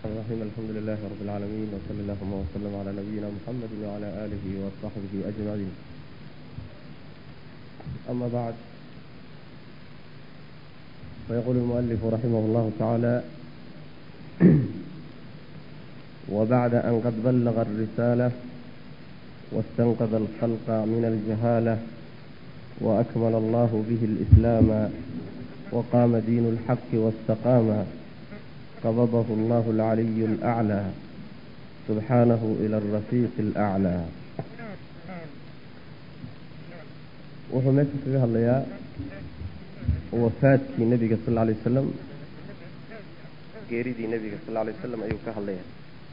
الرحيم الحمد لله رب العالمين وصلى اللهم وسلم على نبينا محمد وعلى آله وصحبه أجمعين أما بعد فيقول المؤلف رحمه الله تعالى وبعد أن قد بلغ الرسالة واستنقذ الخلق من الجهالة وأكمل الله به الإسلام وقام دين الحق واستقام قبضه الله العلي الأعلى سبحانه إلى الرفيق الأعلى wuxuu meesha kaga hadlayaa wafaadkii nebiga sal alay wasalam geeridii nebiga sal alay wasalam ayuu ka hadlayaa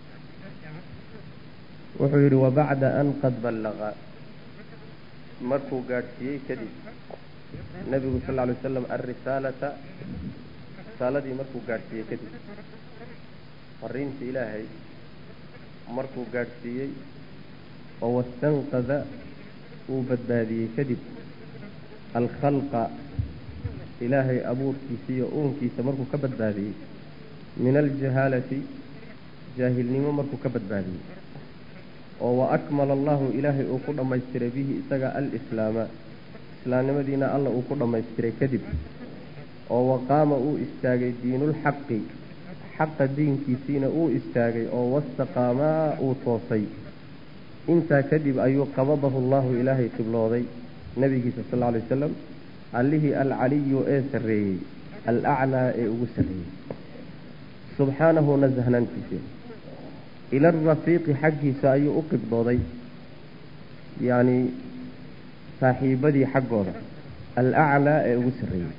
wuxuu yidhi wabacda an qad ballaqa markuu gaadhsiiyey kadib nebigu sal alay wasalam alrisaalata risaaladii markuu gaadhsiiyey kadib fariinta ilaahay markuu gaadhsiiyey oo wastanqada uu badbaadiyey kadib alkhalqa ilaahay abuurkiisa iyo uunkiisa markuu ka badbaadiyey min aljahaalati jaahilnimo markuu ka badbaadiyey oo wa akmala allahu ilaahay uu ku dhammaystiray bihi isaga alislaama islaamnimadiina alla uu ku dhammaystiray kadib oo waqaama uu istaagay diinulxaqi xaqa diinkiisiina uu istaagay oo wastaqaamaa uu toosay intaa kadib ayuu qabadahu allahu ilaahay qiblooday nebigiisa sal lla alay wasalam allihii alcaliyu ee sarreeyey alaclaa ee ugu sarreeyey subxaanahu nasahnaantiisa ila arafiiqi xaggiisa ayuu u qibdooday yacni saaxiibadii xaggooda alaclaa ee ugu sarreeyey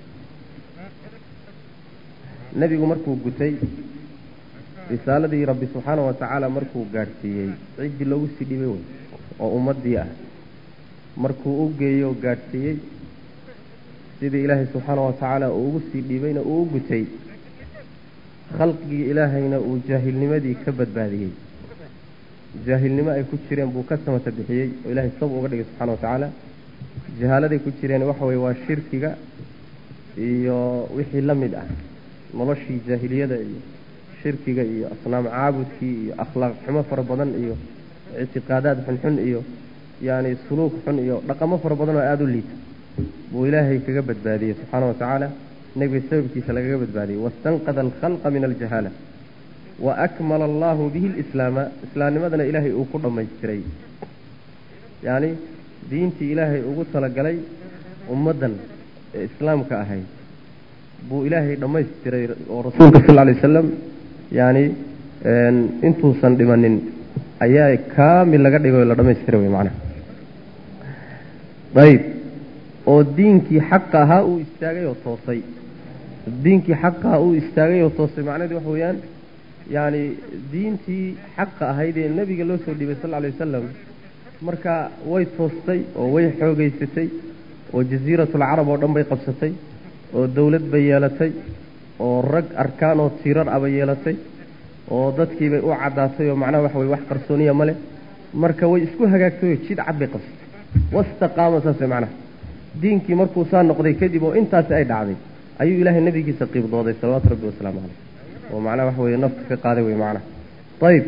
nebigu markuu gutay risaaladii rabbi subxaanahu watacaala markuu gaadhsiiyey ciddii loogu sii dhibay wey oo ummaddii ah markuu u geeyo o gaadhsiiyey sidii ilaahay subxaanahu watacaala uu ugu sii dhiibayna uu u gutay khalqigii ilaahayna uu jaahilnimadii ka badbaadiyey jaahilnimo ay ku jireen buu ka samata bixiyey oo ilaahay sab uga dhigay subxana wa tacaala jahaaladay ku jireen waxa weye waa shirkiga iyo wixii la mid ah noloshii jaahiliyada iyo shirkiga iyo asnaam caabudkii iyo akhlaaq xumo fara badan iyo ictiqaadaad xunxun iyo yani suluuk xun iyo dhaqamo fara badan oo aada u liita buu ilaahay kaga badbaadiyey subxaana wa tacaala nebiga sababkiisa lagaga badbaadiyey wastanqada alkhalqa min aljahaala wa akmala allahu bihi lislaama islaamnimadana ilaahay uu ku dhammaystiray yacni diintii ilaahay ugu talagalay ummaddan ee islaamka ahayd buu ilaahay dhammaystiray oo rasuulka sal alay wasalam yacni intuusan dhimanin ayaa kaamil laga dhigay oo la dhammaystiray wey macnaha ayib oo diinkii xaqa ahaa uu istaagay oo toosay diinkii xaqa ahaa uu istaagay oo toosay macnaheedu waxa weeyaan yacni diintii xaqa ahayd ee nebiga loo soo dhiibay sal alay wasalam marka way toostay oo way xoogeysatay oo jasiiratulcarab oo dhan bay qabsatay oo dawlad bay yeelatay oo rag arkaan oo tiirar aba yeelatay oo dadkiibay u caddaatay oo macnaha waxa weye wax qarsooniya ma leh marka way isku hagaagtay oo jid cad bay qabsatay wastaqaama saas way macnaha diinkii markuu saa noqday kadib oo intaasi ay dhacday ayuu ilaahay nebigiisa qiibdooday salawaatu rabbi wasalaamu caleyh oo macnaha waxa weye nafta ka qaaday wey macnaha ayib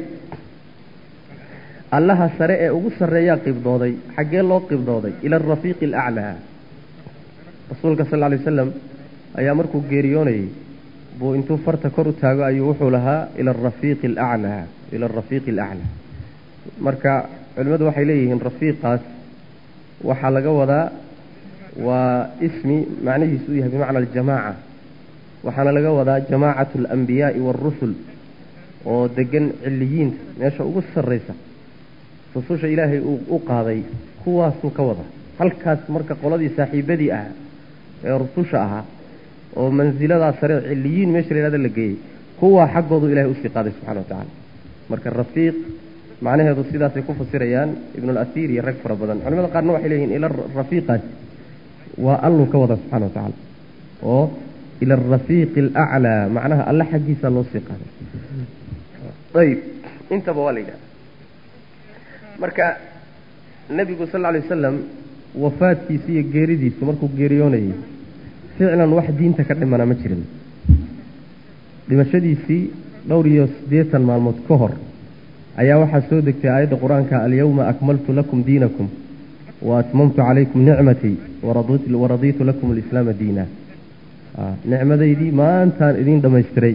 allaha sare ee ugu sarreeyaa qibdooday xaggee loo qibdooday ila arafiiqi alaclaa rasuulka sal lla alay wasalam ayaa markuu geeriyoonayey buu intuu farta kor u taago ayuu wuxuu lahaa ila arafiiqi alaclaa ila arafiiqi alaclaa marka culimmadu waxay leeyihiin rafiiqaas waxaa laga wadaa waa ismi macnihiisu u yahay bimacna aljamaaca waxaana laga wadaa jamaacatu alambiyaai waarusul oo degan ciliyiinta meesha ugu sarraysa rususha ilaahay uu u qaaday kuwaasuu ka wada halkaas marka qoladii saaxiibadii ah ee rususha ahaa oo mansiladaa sare ciliyiin meesha la yhahda la geeyey kuwaa xaggoodu ilahay usii qaaday subxana wa tacaala marka rafiiq macnaheedu sidaasay ku fasirayaan ibnulasiir iyo rag fara badan culimada qaarna waxay leeyihin ila rafiiqaasi waa alluu ka wada subxana wa tacaala oo ila arafiiqi alaclaa macnaha alle xaggiisa loo sii qaaday ayib intaba waa la yidhahda marka nebigu sal lla alay wasalam wafaadkiisa iyo geeridiisu markuu geeriyoonayay ficlan wax diinta ka dhimana ma jirin dhimashadiisii dhowr iyo siddeetan maalmood ka hor ayaa waxaa soo degtay aayadda qur-aanka alyawma akmaltu lakum diinakum wa atmamtu calaykum nicmatii waradiitu lakum alislaama diina nicmadaydii maantaan idiin dhammaystiray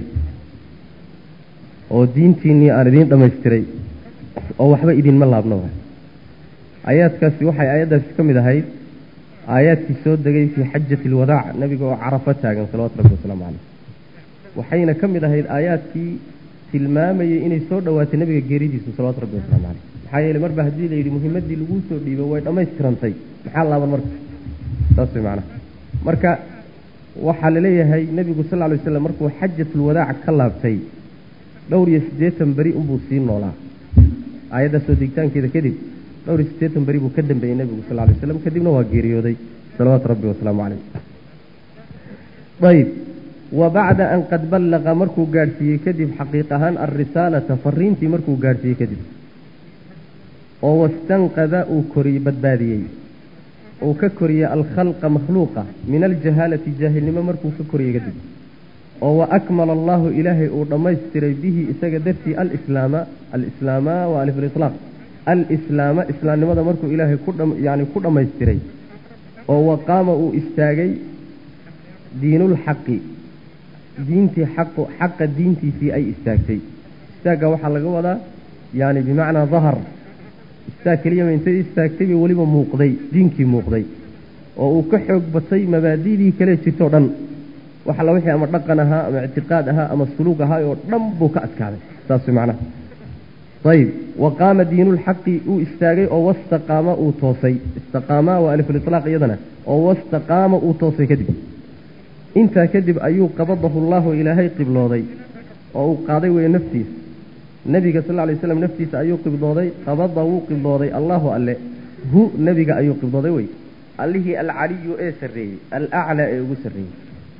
oo diintiinnii aan idiin dhammaystiray oo waxba idinma laabno aayaadkaasi waxay aayaddaasi ka mid ahayd aayaadkii soo degay fii xajati alwadaac nebiga oo carafo taagan salawatu rabbi wasalaamu caleyh waxayna ka mid ahayd aayaadkii tilmaamayay inay soo dhowaatay nebiga geeridiisu salawatu rabbi wasalaamu caleyh maxaa yeeley marba haddii la yidhi muhimaddii laguu soo dhiibo way dhammaystirantay maxaa laaban marka saas way macnaha marka waxaa laleeyahay nebigu sal ly waslam markuu xajatulwadaac ka laabtay dhowr iyo siddeetan beri unbuu sii noolaa aayadda soo degitaankeeda kadib dhowr iyo siddeetan beri buu ka dambeeyey nebigu sal lay waslam kadibna waa geeriyooday salawaatu rabbi wasalaamu caleyh ayb wa bacda an qad ballaqa markuu gaadhsiiyey kadib xaqiiq ahaan alrisaalata fariintii markuu gaadhsiiyey kadib oo wastanqada uu koriy badbaadiyey uu ka koriyey alkhalqa makhluuqa min aljahaalati jaahilnimo markuu ka koriyey kadib oo wa akmala allahu ilaahay uu dhammaystiray bihi isaga dartii alislaama alislaama wa alif liطlaaq alislaama islaamnimada markuu ilaahay ku yani ku dhammaystiray oo waqaama uu istaagay diinulxaqi diintii xaqu xaqa diintiisii ay istaagtay istaagga waxaa laga wadaa yani bimacnaa dahar istaag keliyama intay istaagtay bay weliba muuqday diinkii muuqday oo uu ka xoog batay mabaadidii kale jirtoo dhan wax alla wixii ama dhaqan ahaa ama ictiqaad ahaa ama suluug ahaa oo dhan buu ka adkaaday saas way macnaha ayib wa qaama diinulxaqi uu istaagay oo wastaqaama uu toosay istaqaamaa waa alifliطlaaq iyadana oo wastaqaama uu toosay kadib intaa kadib ayuu qabadahu llahu ilaahay qiblooday oo uu qaaday weye naftiisa nebiga sal lay slam naftiisa ayuu qibdooday qabada wuu qibdooday allahu alle hu nebiga ayuu qibdooday wey allihii alcaliyu ee sarreeyey alaclaa ee ugu sarreeyey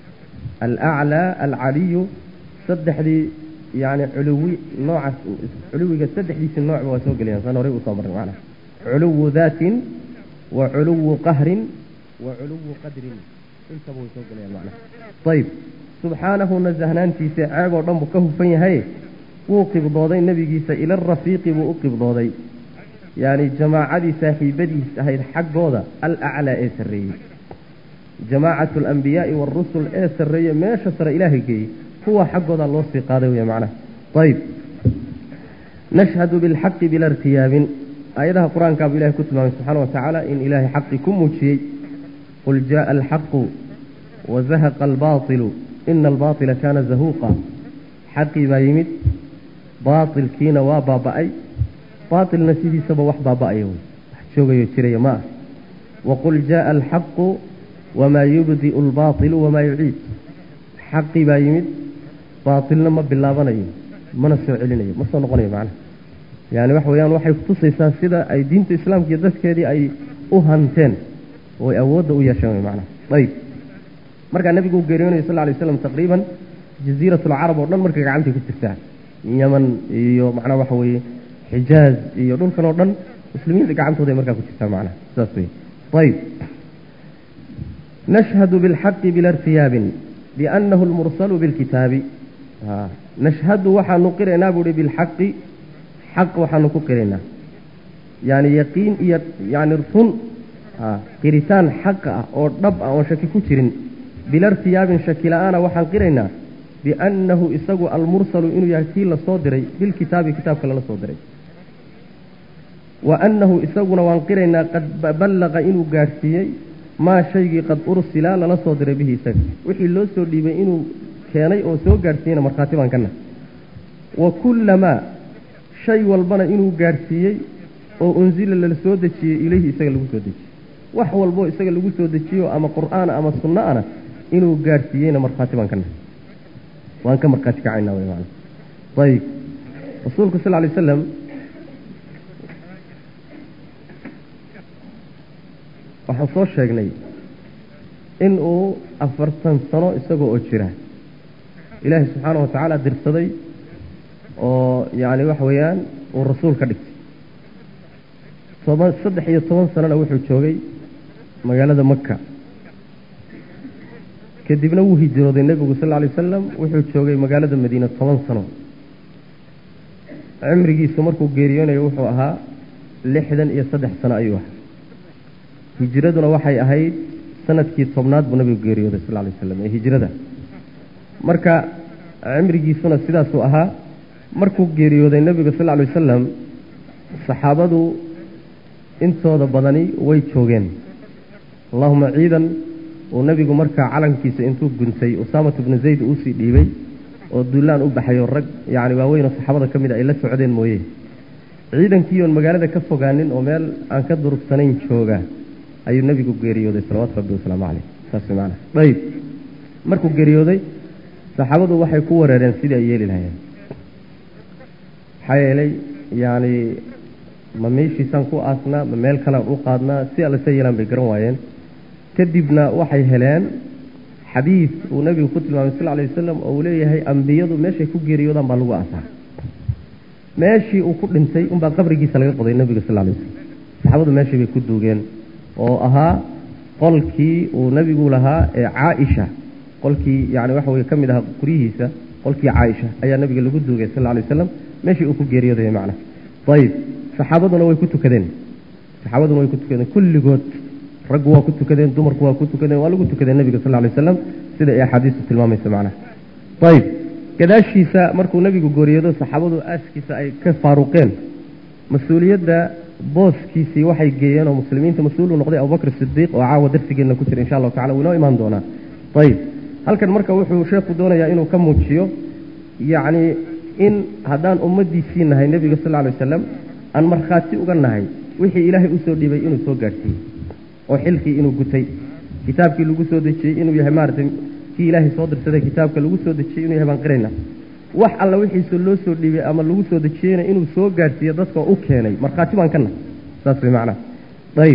alaclaa alcaliyu saddexdii yani culuwi noocaas culuwiga saddexdiisii noocba waa soo gelayaan saan horey usoo marnay macnaha culuwu daatin wa culuwu qahrin wa culuwu qadrin intaba way soo gelayaan macnaha ayib subxaanahu nasahnaantiisa ceeb oo dhan buu ka hufan yahay wuu qibdooday nebigiisa ila arafiiqi buu u qibdooday yani jamaacadii saaxiibadiis ahayd xaggooda alaclaa ee sarreeyey jamaacatu alambiyaai waarusul ee sarreeye meesha sare ilaahay geeyey kuwa xaggooda loo sii qaaday wey macnaha ayib nashhadu bilxaqi bila irtiyaabin aayadaha qur-aankaabuu ilahay ku tilmaamay subxaana wa tacaala in ilaahay xaqi ku muujiyey qul jaءa alxaqu wazahaqa albaطilu ina albaطila kana zahuuqa xaqii baa yimid baatilkiina waa baaba'ay baatilna sidiisaba wax baaba'aya wey wax joogayo jiraya ma ah waqul jaءa alxaqu wamaa yubdi'u albaطilu wamaa yuciid xaqii baa yimid baatilna ma bilaabanayo mana soo celinayo ma soo noqonayo macnaha yani waxa weeyaan waxay kutusaysaa sida ay diinta islaamka iyo dadkeedii ay u hanteen oo ay awoodda u yeesheen wey macnaha ayib markaa nebigu uu geeriyoonayo sal lay slam taqriiban jaziirat alcarab oo dhan markay gacantay ku jirtaa yaman iyo macnaha waxa weeye xijaaz iyo dhulkan oo dhan muslimiinta gacantooday markaa ku jirtaa macnaha sidaas wey ayib nashhadu bilxaqi bila irtiyaabin biannahu almursalu bilkitaabi nashhadu waxaanu qiraynaa buuhi bilxaqi xaq waxaanu ku qiraynaa yani yaqiin iyo yani run qiritaan xaqa ah oo dhab ah oon shaki ku jirin bila irtiyaabin shaki la-aana waxaan qiraynaa biannahu isagu almursalu inuu yahay kii lasoo diray bilkitaabi kitaabka lala soo diray wa annahu isaguna waan qiraynaa qad ballaqa inuu gaadhsiiyey maa shaygii qad ursila lala soo diray bihi isaga wixii loo soo dhiibay inuu keenay oo soo gaadhsiiyeyna markhaati baan kana wa kullamaa shay walbana inuu gaadhsiiyey oo unsila lala soo dejiyey ilayhi isaga lagu soo dejiyey wax walboo isaga lagu soo dejiyo ama qur'aana ama sunno ana inuu gaadhsiiyeyna markhaati baan kana waan ka markhaati kacaynaa wy maana ayib rasuulku sal lay slam waxaan soo sheegnay in uu afartan sano isagoo oo jira ilaahay subxaana wa tacaala dirsaday oo yacni waxa weeyaan uu rasuul ka dhigtay toban saddex iyo toban sanona wuxuu joogay magaalada maka kadibna wuu hijrooday nebigu sal lla alay wasalam wuxuu joogay magaalada madiina toban sano cimrigiisu markuu geeriyoonayo wuxuu ahaa lixdan iyo saddex sano ayuu ahaa hijiraduna waxay ahayd sanadkii tobnaad buu nabigu geeriyooday sal lay slam ee hijrada marka cimrigiisuna sidaasuu ahaa markuu geeriyooday nebiga sal lay wasalam saxaabadu intooda badani way joogeen allahuma ciidan uu nebigu markaa calankiisa intuu guntay usaamatu bnu zayd uusii dhiibay oo dullaan u baxayo rag yacni waaweynoo saxaabada ka mid a ay la socdeen mooye ciidankii oon magaalada ka fogaanin oo meel aan ka durugsanayn jooga ayuu nebigu geeriyooday salawaatu rabbi wasalaamu caleyh saas maana ayib markuu geeriyooday saxaabadu waxay ku wareereen sidii ay yeeli lahayeen maxaa yeelay yacni ma meeshiisaan ku aasnaa ma meel kalean u qaadnaa si alla sa yeelaan bay garan waayeen kadibna waxay heleen xadiid uu nebigu ku tilmaamay sal lay wasalam oo uu leeyahay ambiyadu meeshay ku geeriyoodaan baa lagu aasaa meeshii uu ku dhintay unbaa qabrigiisa laga qoday nebiga sal lay wasalam saxaabadu meeshii bay ku duugeen oo ahaa qolkii uu nebigu lahaa ee caaisha qolkii yani waxa weye ka mid ahaa guryihiisa qolkii caaisha ayaa nebiga lagu duugay sal lay wasalam meeshii uu ku geeriyooday macna ayib saxaabaduna way ku tukadeen saxaabaduna way ku tukadeen kulligood raggu waa ku tukadeen dumarku waa ku tukadeen waa lagu tukadeen nebiga sal lay wasalam sida ay axaadiistu tilmaamaysa macnaha ayib gadaashiisa markuu nebigu geeriyoodo saxaabadu aaskiisa ay ka faaruqeen mas-uuliyadda booskiisii waxay geeyeen oo muslimiinta mas-uul uu noqday abubakr sidiiq oo caawa darsigeenna ku jira insha allahu tacala wuu inoo imaan doonaa ayib halkan marka wuxuu sheekhu doonayaa inuu ka muujiyo yacni in haddaan ummaddiisii nahay nebiga sal lla lay wasalam aan markhaati uga nahay wixii ilaahay usoo dhibay inuu soo gaadhsiiyey oo xilkii inuu gutay kitaabkii lagu soo dejiyey inuu yahay maaragtay kii ilaahay soo dirsaday kitaabka lagu soo dejiyey inuu yahay baan qirayna wax alla wixiisa loo soo dhibay ama lagu soo dejiyeyna inuu soo gaadhsiiyo dadka u keenay markhaati baan ka nahay saas way macnaha ayib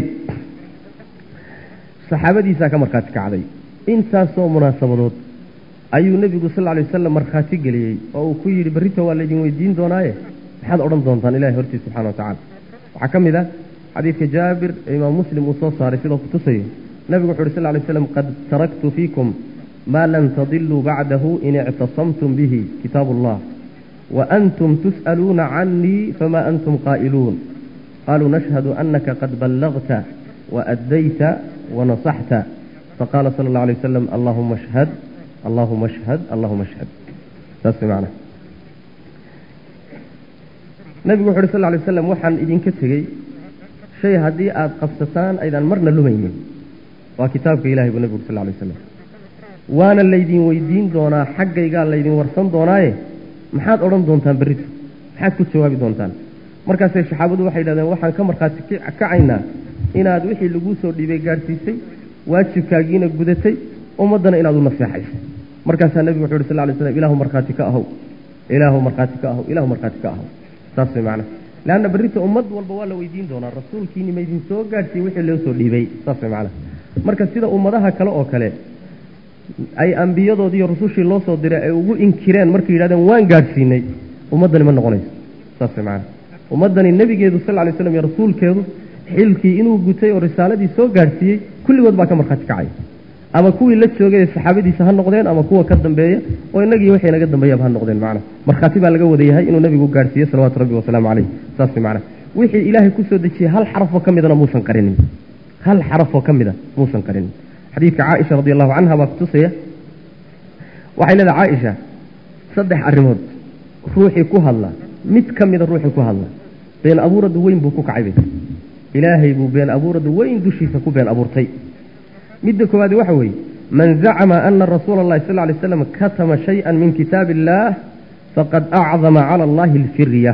saxaabadiisaa ka markhaati kacday intaasoo munaasabadood ayuu nebigu sal lay wasalam markhaati geliyey oo uu ku yidhi berrita waa laydin weydiin doonaaye maxaad odhan doontaan ilahay hortiis subxana wa tacala waxaa ka mid ah xadiidka jaabir ee imaam muslim uu soo saaray sidoo ku tusayo nebigu wuxu uhi sal lay slam qad taraktu fiikum maa lan tadiluu bacdahu in ictasamtum bihi kitaabu allah wa antum tus'aluuna canii fama antum qaa'iluun qaluu nashhadu anaka qad ballagta waaddayta wanasaxta faqala sala اllah alay wasalam allahuma ashhad allahuma ashhad allahuma ashhad saas way macnaha nebigu wuxu uhi sal lay waslam waxaan idinka tegey shay haddii aada qabsataan aydaan marna lumaynin waa kitaabka ilahay buu nebigu uri sal lay waslam waana laydin weydiin doonaa xaggaygaa laydin warsan doonaaye maxaad odhan doontaan berrito maxaad ku jawaabi doontaan markaasay saxaabadu waxay yidhahdeen waxaan ka markhaati kacaynaa inaad wixii laguu soo dhiibay gaadhsiisay waajibkaagiina gudatay ummaddana inaad u naseexaysay markaasaa nebigu wuxu uhi sal lay slam ilaahu markhaati ka ahow ilaahu markhaati ka ahow ilaahu markhaati ka ahow saas way macnaha leanna berrita ummad walba waa la weydiin doonaa rasuulkiini maydin soo gaadhsiiyey wixii loo soo dhiibay saas way macnaha marka sida ummadaha kale oo kale ay ambiyadoodii iyo rusushii loo soo diray ay ugu inkireen markay yidhahdeen waan gaadhsiinay ummaddani ma noqonayso saas way macnaha ummaddani nebigeedu sal lay slam iyo rasuulkeedu xilkii inuu gutay oo risaaladii soo gaadhsiiyey kulligood baa ka markhaati kacay ama kuwii la joogay ee saxaabadiisa ha noqdeen ama kuwa ka dambeeya oo inagii waxay naga dambeeyaba ha noqdeen macnaha markhaati baa laga wada yahay inuu nebigu gaadhsiiye salawaatu rabbi wasalaamu caleyh saas way macnaha wixii ilaahay ku soo dejiyey hal xarafoo ka midana muusan qarinin hal xarafoo ka mida muusan qarinin xadiidka caaisha radi allahu canha baa kutusaya waxay leedahay caaisha saddex arrimood ruuxii ku hadla mid ka mida ruuxii ku hadla been abuuradu weyn buu ku kacay bay ilaahay buu been abuuradu weyn dushiisa ku been abuurtay midda koowaadi waxa weeye man zacama ana rasuula allahi sal lay slam katama shayئa min kitaabi illaah faqad acdama cala allahi alfirya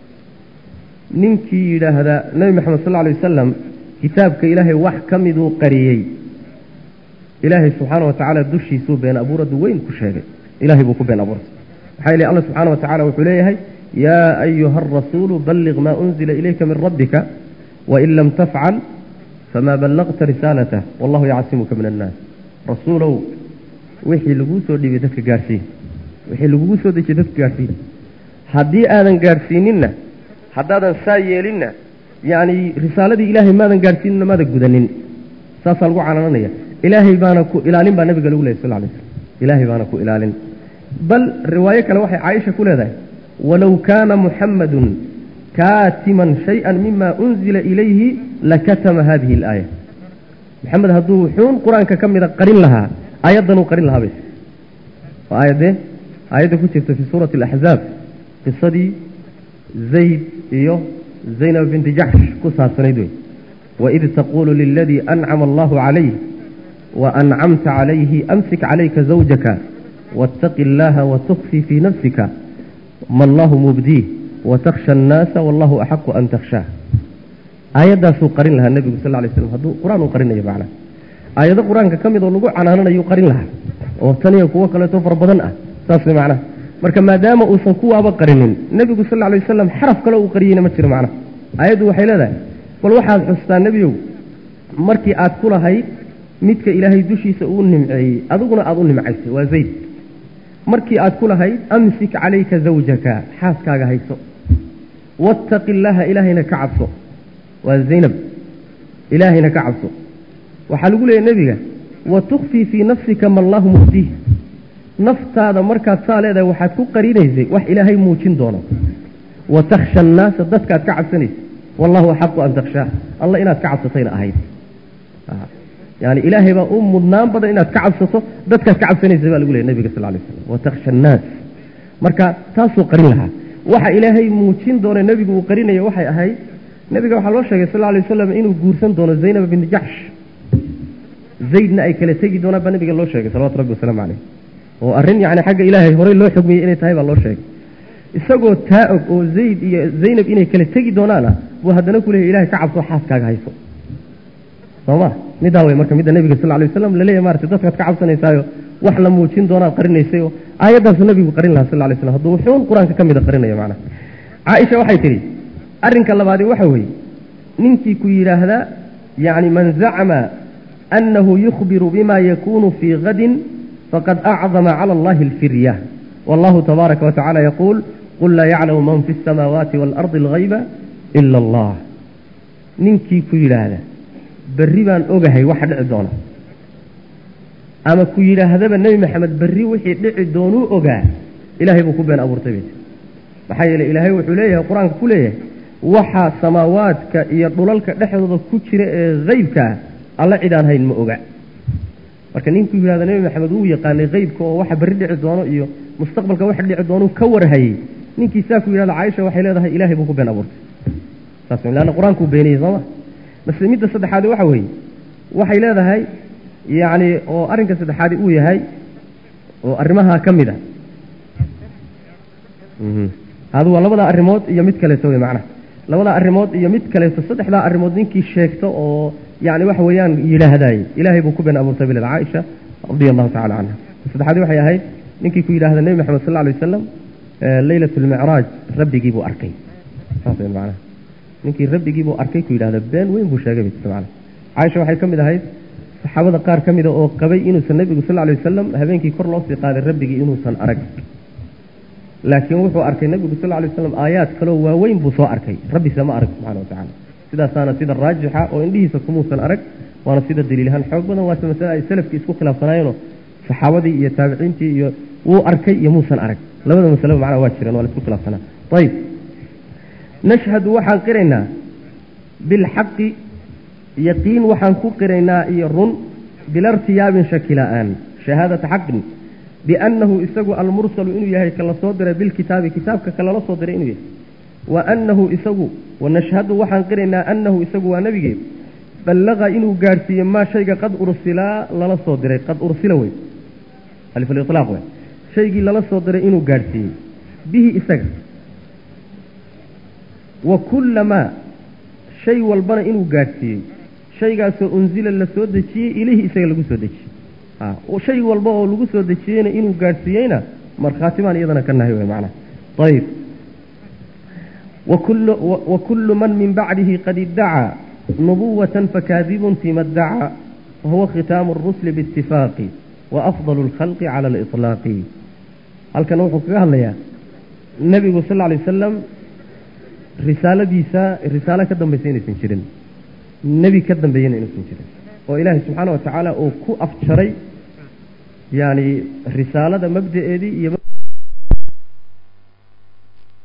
ninkii yidhaahda nebi maxamed sal lay wasalam kitaabka ilaahay wax ka miduu qariyey ilaahay subxaana wa tacaala dushiisuu been abuuradu weyn ku sheegay ilahay buu ku been abuurtay maxaa yeele alla subxana wa tacala wuxuu leeyahay yaa ayuha arasuulu balliq maa unzila ilayka min rabbika wain lam tafcal famaa ballaqta risaalatah wallahu yacsimuka min annaas rasuulow wixii laguu soo dhiibay dadka gaadhsiin wixii lagugu soo dejiyey dadka gaadhsiin haddii aadan gaadhsiininna haddaadan saa yeelinna yacni risaaladii ilaahay maadan gaadhsiininna maadan gudanin saasaa lagu canaananaya ilaahay baana ku ilaalin baa nabiga lagu lehay sal lay slm ilaahay baana ku ilaalin bal riwaayo kale waxay caaisha ku leedahay walow kaana muxamadun kaatiman shay-an mima unzila ilayhi lakatama hadihi alaaya maxamed hadduu wuxuun qur-aanka ka mida qarin lahaa aayaddanuu qarin lahaa bay waa aayadee aayadda ku jirta fii suurati alaxzaab qisadii zayd iyo zaynab binti jaxsh ku saabsanayd wey waid taquulu liladii ancama allahu calayh وأنعمت عليه أمسك عليك زوجك واتق الله وتخفي في نفسك ما الله مبديه وتخشى الناس والله أحق أن تخشاه آيات سو قرن لها النبي صلى الله عليه وسلم هذا قرآن قرن يا معنا آيات قرآن كم يدور لقوا عنانا يقرن لها وثانية قوة كلا توفر بدن ساس معنا marka maadaama uusan kuwaaba qarinin nebigu sal alay wasalam xaraf kale uu qariyeyna ma jiro macna aayaddu waxay leedahay bal waxaad xustaa nebiyow markii aad ku lahayd midka ilaahay dushiisa uu nimceeyey adiguna aada u nimcaysay waa zayd markii aad ku lahayd amsik calayka zawjaka xaaskaaga hayso waataqi illaaha ilaahayna ka cabso waa zaynab ilaahayna ka cabso waxaa lagu leeyahy nebiga wa tukfii fii nafsika ma allahu muftiih naftaada markaad saa leedahay waxaad ku qarinaysay wax ilaahay muujin doono wa takhsha annaasa dadkaad ka cabsanaysay wallahu axaqu an takhshaa alla inaad ka cabsatayna ahayd yani ilaahay baa u mudnaan badan inaad ka cabsato dadkaad ka cabsanaysa baa lagu leeyay nabiga sal lay slam watakhsha annaas marka taasuu qarin lahaa waxa ilaahay muujin doona nebigu uu qarinaya waxay ahayd nebiga waxaa loo sheegay sal lay wasalam inuu guursan doono zaynab binti jaxsh zaydna ay kala tegi doonaan baa nabiga loo sheegay salawatu rabbi wasalaamu caleyh oo arrin yani xagga ilaahay horey loo xugmiyey inay tahay baa loo sheegay isagoo taa og oo zayd iyo zaynab inay kala tegi doonaana buu haddana ku leeyay ilahay ka cabso xaaskaaga hayso sooma middaa wey marka midda nebiga sal lay waslam laleeyahy marata dadkaad ka cabsanaysaayo wax la muujin doonaad qarinaysay oo aayaddaasu nabigu qarin lahaa sal lay slam hadduu wuxuun qur-aanka ka mida qarinaya macna caaisha waxay tidhi arrinka labaadi waxa weeye ninkii ku yidhaahdaa yacni man zacma annahu yukhbiru bima yakunu fii gadin faqad acdama cala allahi alfirya wallahu tabaaraka wa tacala yaquul qul laa yaclamu man fi asamaawaati waalardi alghayba ila allah ninkii ku yidhaahda berri baan ogahay waxa dhici doona ama ku yidhaahdaba nebi maxamed berri wixii dhici doonuu ogaa ilaahay buu ku been abuurtay bay maxaa yeeley ilaahay wuxuu leeyahay qur-aanka ku leeyahay waxa samaawaadka iyo dhulalka dhexdooda ku jira ee haybkaa alla cidaan hayn ma oga marka ninkuu yidhahda nebi maxamed wuu yaqaanay haybka oo waxa berri dhici doono iyo mustaqbalka waxa dhici doonuu ka warhayey ninkii saa ku yidhahda caaisha waxay leedahay ilaahay buu ku been abuurtay saas leanna qur-aankuu beeniyey sooma masle midda saddexaadi waxa weeye waxay leedahay yacni oo arrinka saddexaadi uu yahay oo arrimaha ka mid a hadu waa labadaa arrimood iyo mid kaleeto wey macnaha labadaa arrimood iyo mid kaleeto saddexdaa arrimood ninkii sheegto oo yani waxa weeyaan yidhaahdaye ilaahay buu ku been abuurtay bilad caaisha radia allahu tacala canha saddexaadi waxay ahayd ninkii ku yidhahda nebi maxamed sal lla alay wasalam leylat lmicraaj rabbigii buu arkay saas wey macnaha ninkii rabbigii buu arkay ku yidhahda been weyn buu sheegay bay tirta macnaha caaisha waxay ka mid ahayd saxaabada qaar ka mida oo qabay inuusan nebigu sal alay wasalam habeenkii kor loo sii qaaday rabbigii inuusan arag laakiin wuxuu arkay nebigu sal lay waslam aayaad kaloo waaweyn buu soo arkay rabbise ma arag subxana watacala sidaasaana sida raajixa oo indhihiisa kumuusan arag waana sida daliilahaan xoog badan waase masale ay salafkii isku khilaafsanaayeenoo saxaabadii iyo taabiciintii iyo wuu arkay iyo muusan arag labada masaleba macnaa waa jireen waa la isku khilaafsanaa ayib nashhadu waxaan qiraynaa bilxaqi yaqiin waxaan ku qiraynaa iyo run bila irtiyaabin shaki la-aan shahaadata xaqin biannahu isagu almursalu inuu yahay ka la soo diray bilkitaabi kitaabka ka lala soo diray inuu yahay wa annahu isagu wanashhadu waxaan qiraynaa annahu isagu waa nebigee ballaqa inuu gaadhsiiye maa shayga qad ursilaa lala soo diray qad ursila wey alifalilaaq wey shaygii lala soo diray inuu gaadhsiiyey bihi isaga wa kullamaa shay walbana inuu gaadhsiiyey shaygaasoo unsila la soo dejiyey ilayhi isaga lagu soo dejiyey shay walba oo lagu soo dejiyeyna inuu gaadhsiiyeyna markhaati baan iyadana ka nahay wey macnaha ayib wa kullu man min bacdihi qad iddacaa nubuwatan fakaadibun fima ddacaa wahuwa khitaamu arusli biitifaaqi wa afdalu alkhalqi cala aliطlaaqi halkana wuxuu kaga hadlayaa nebigu sal alay wasalam risaaladiisa risaalo ka dambaysa inaysan jirin nebi ka dambeeyana inaysan jirin oo ilaahay subxaana wa tacaala uu ku afjaray yani risaalada mabda'eedii iyo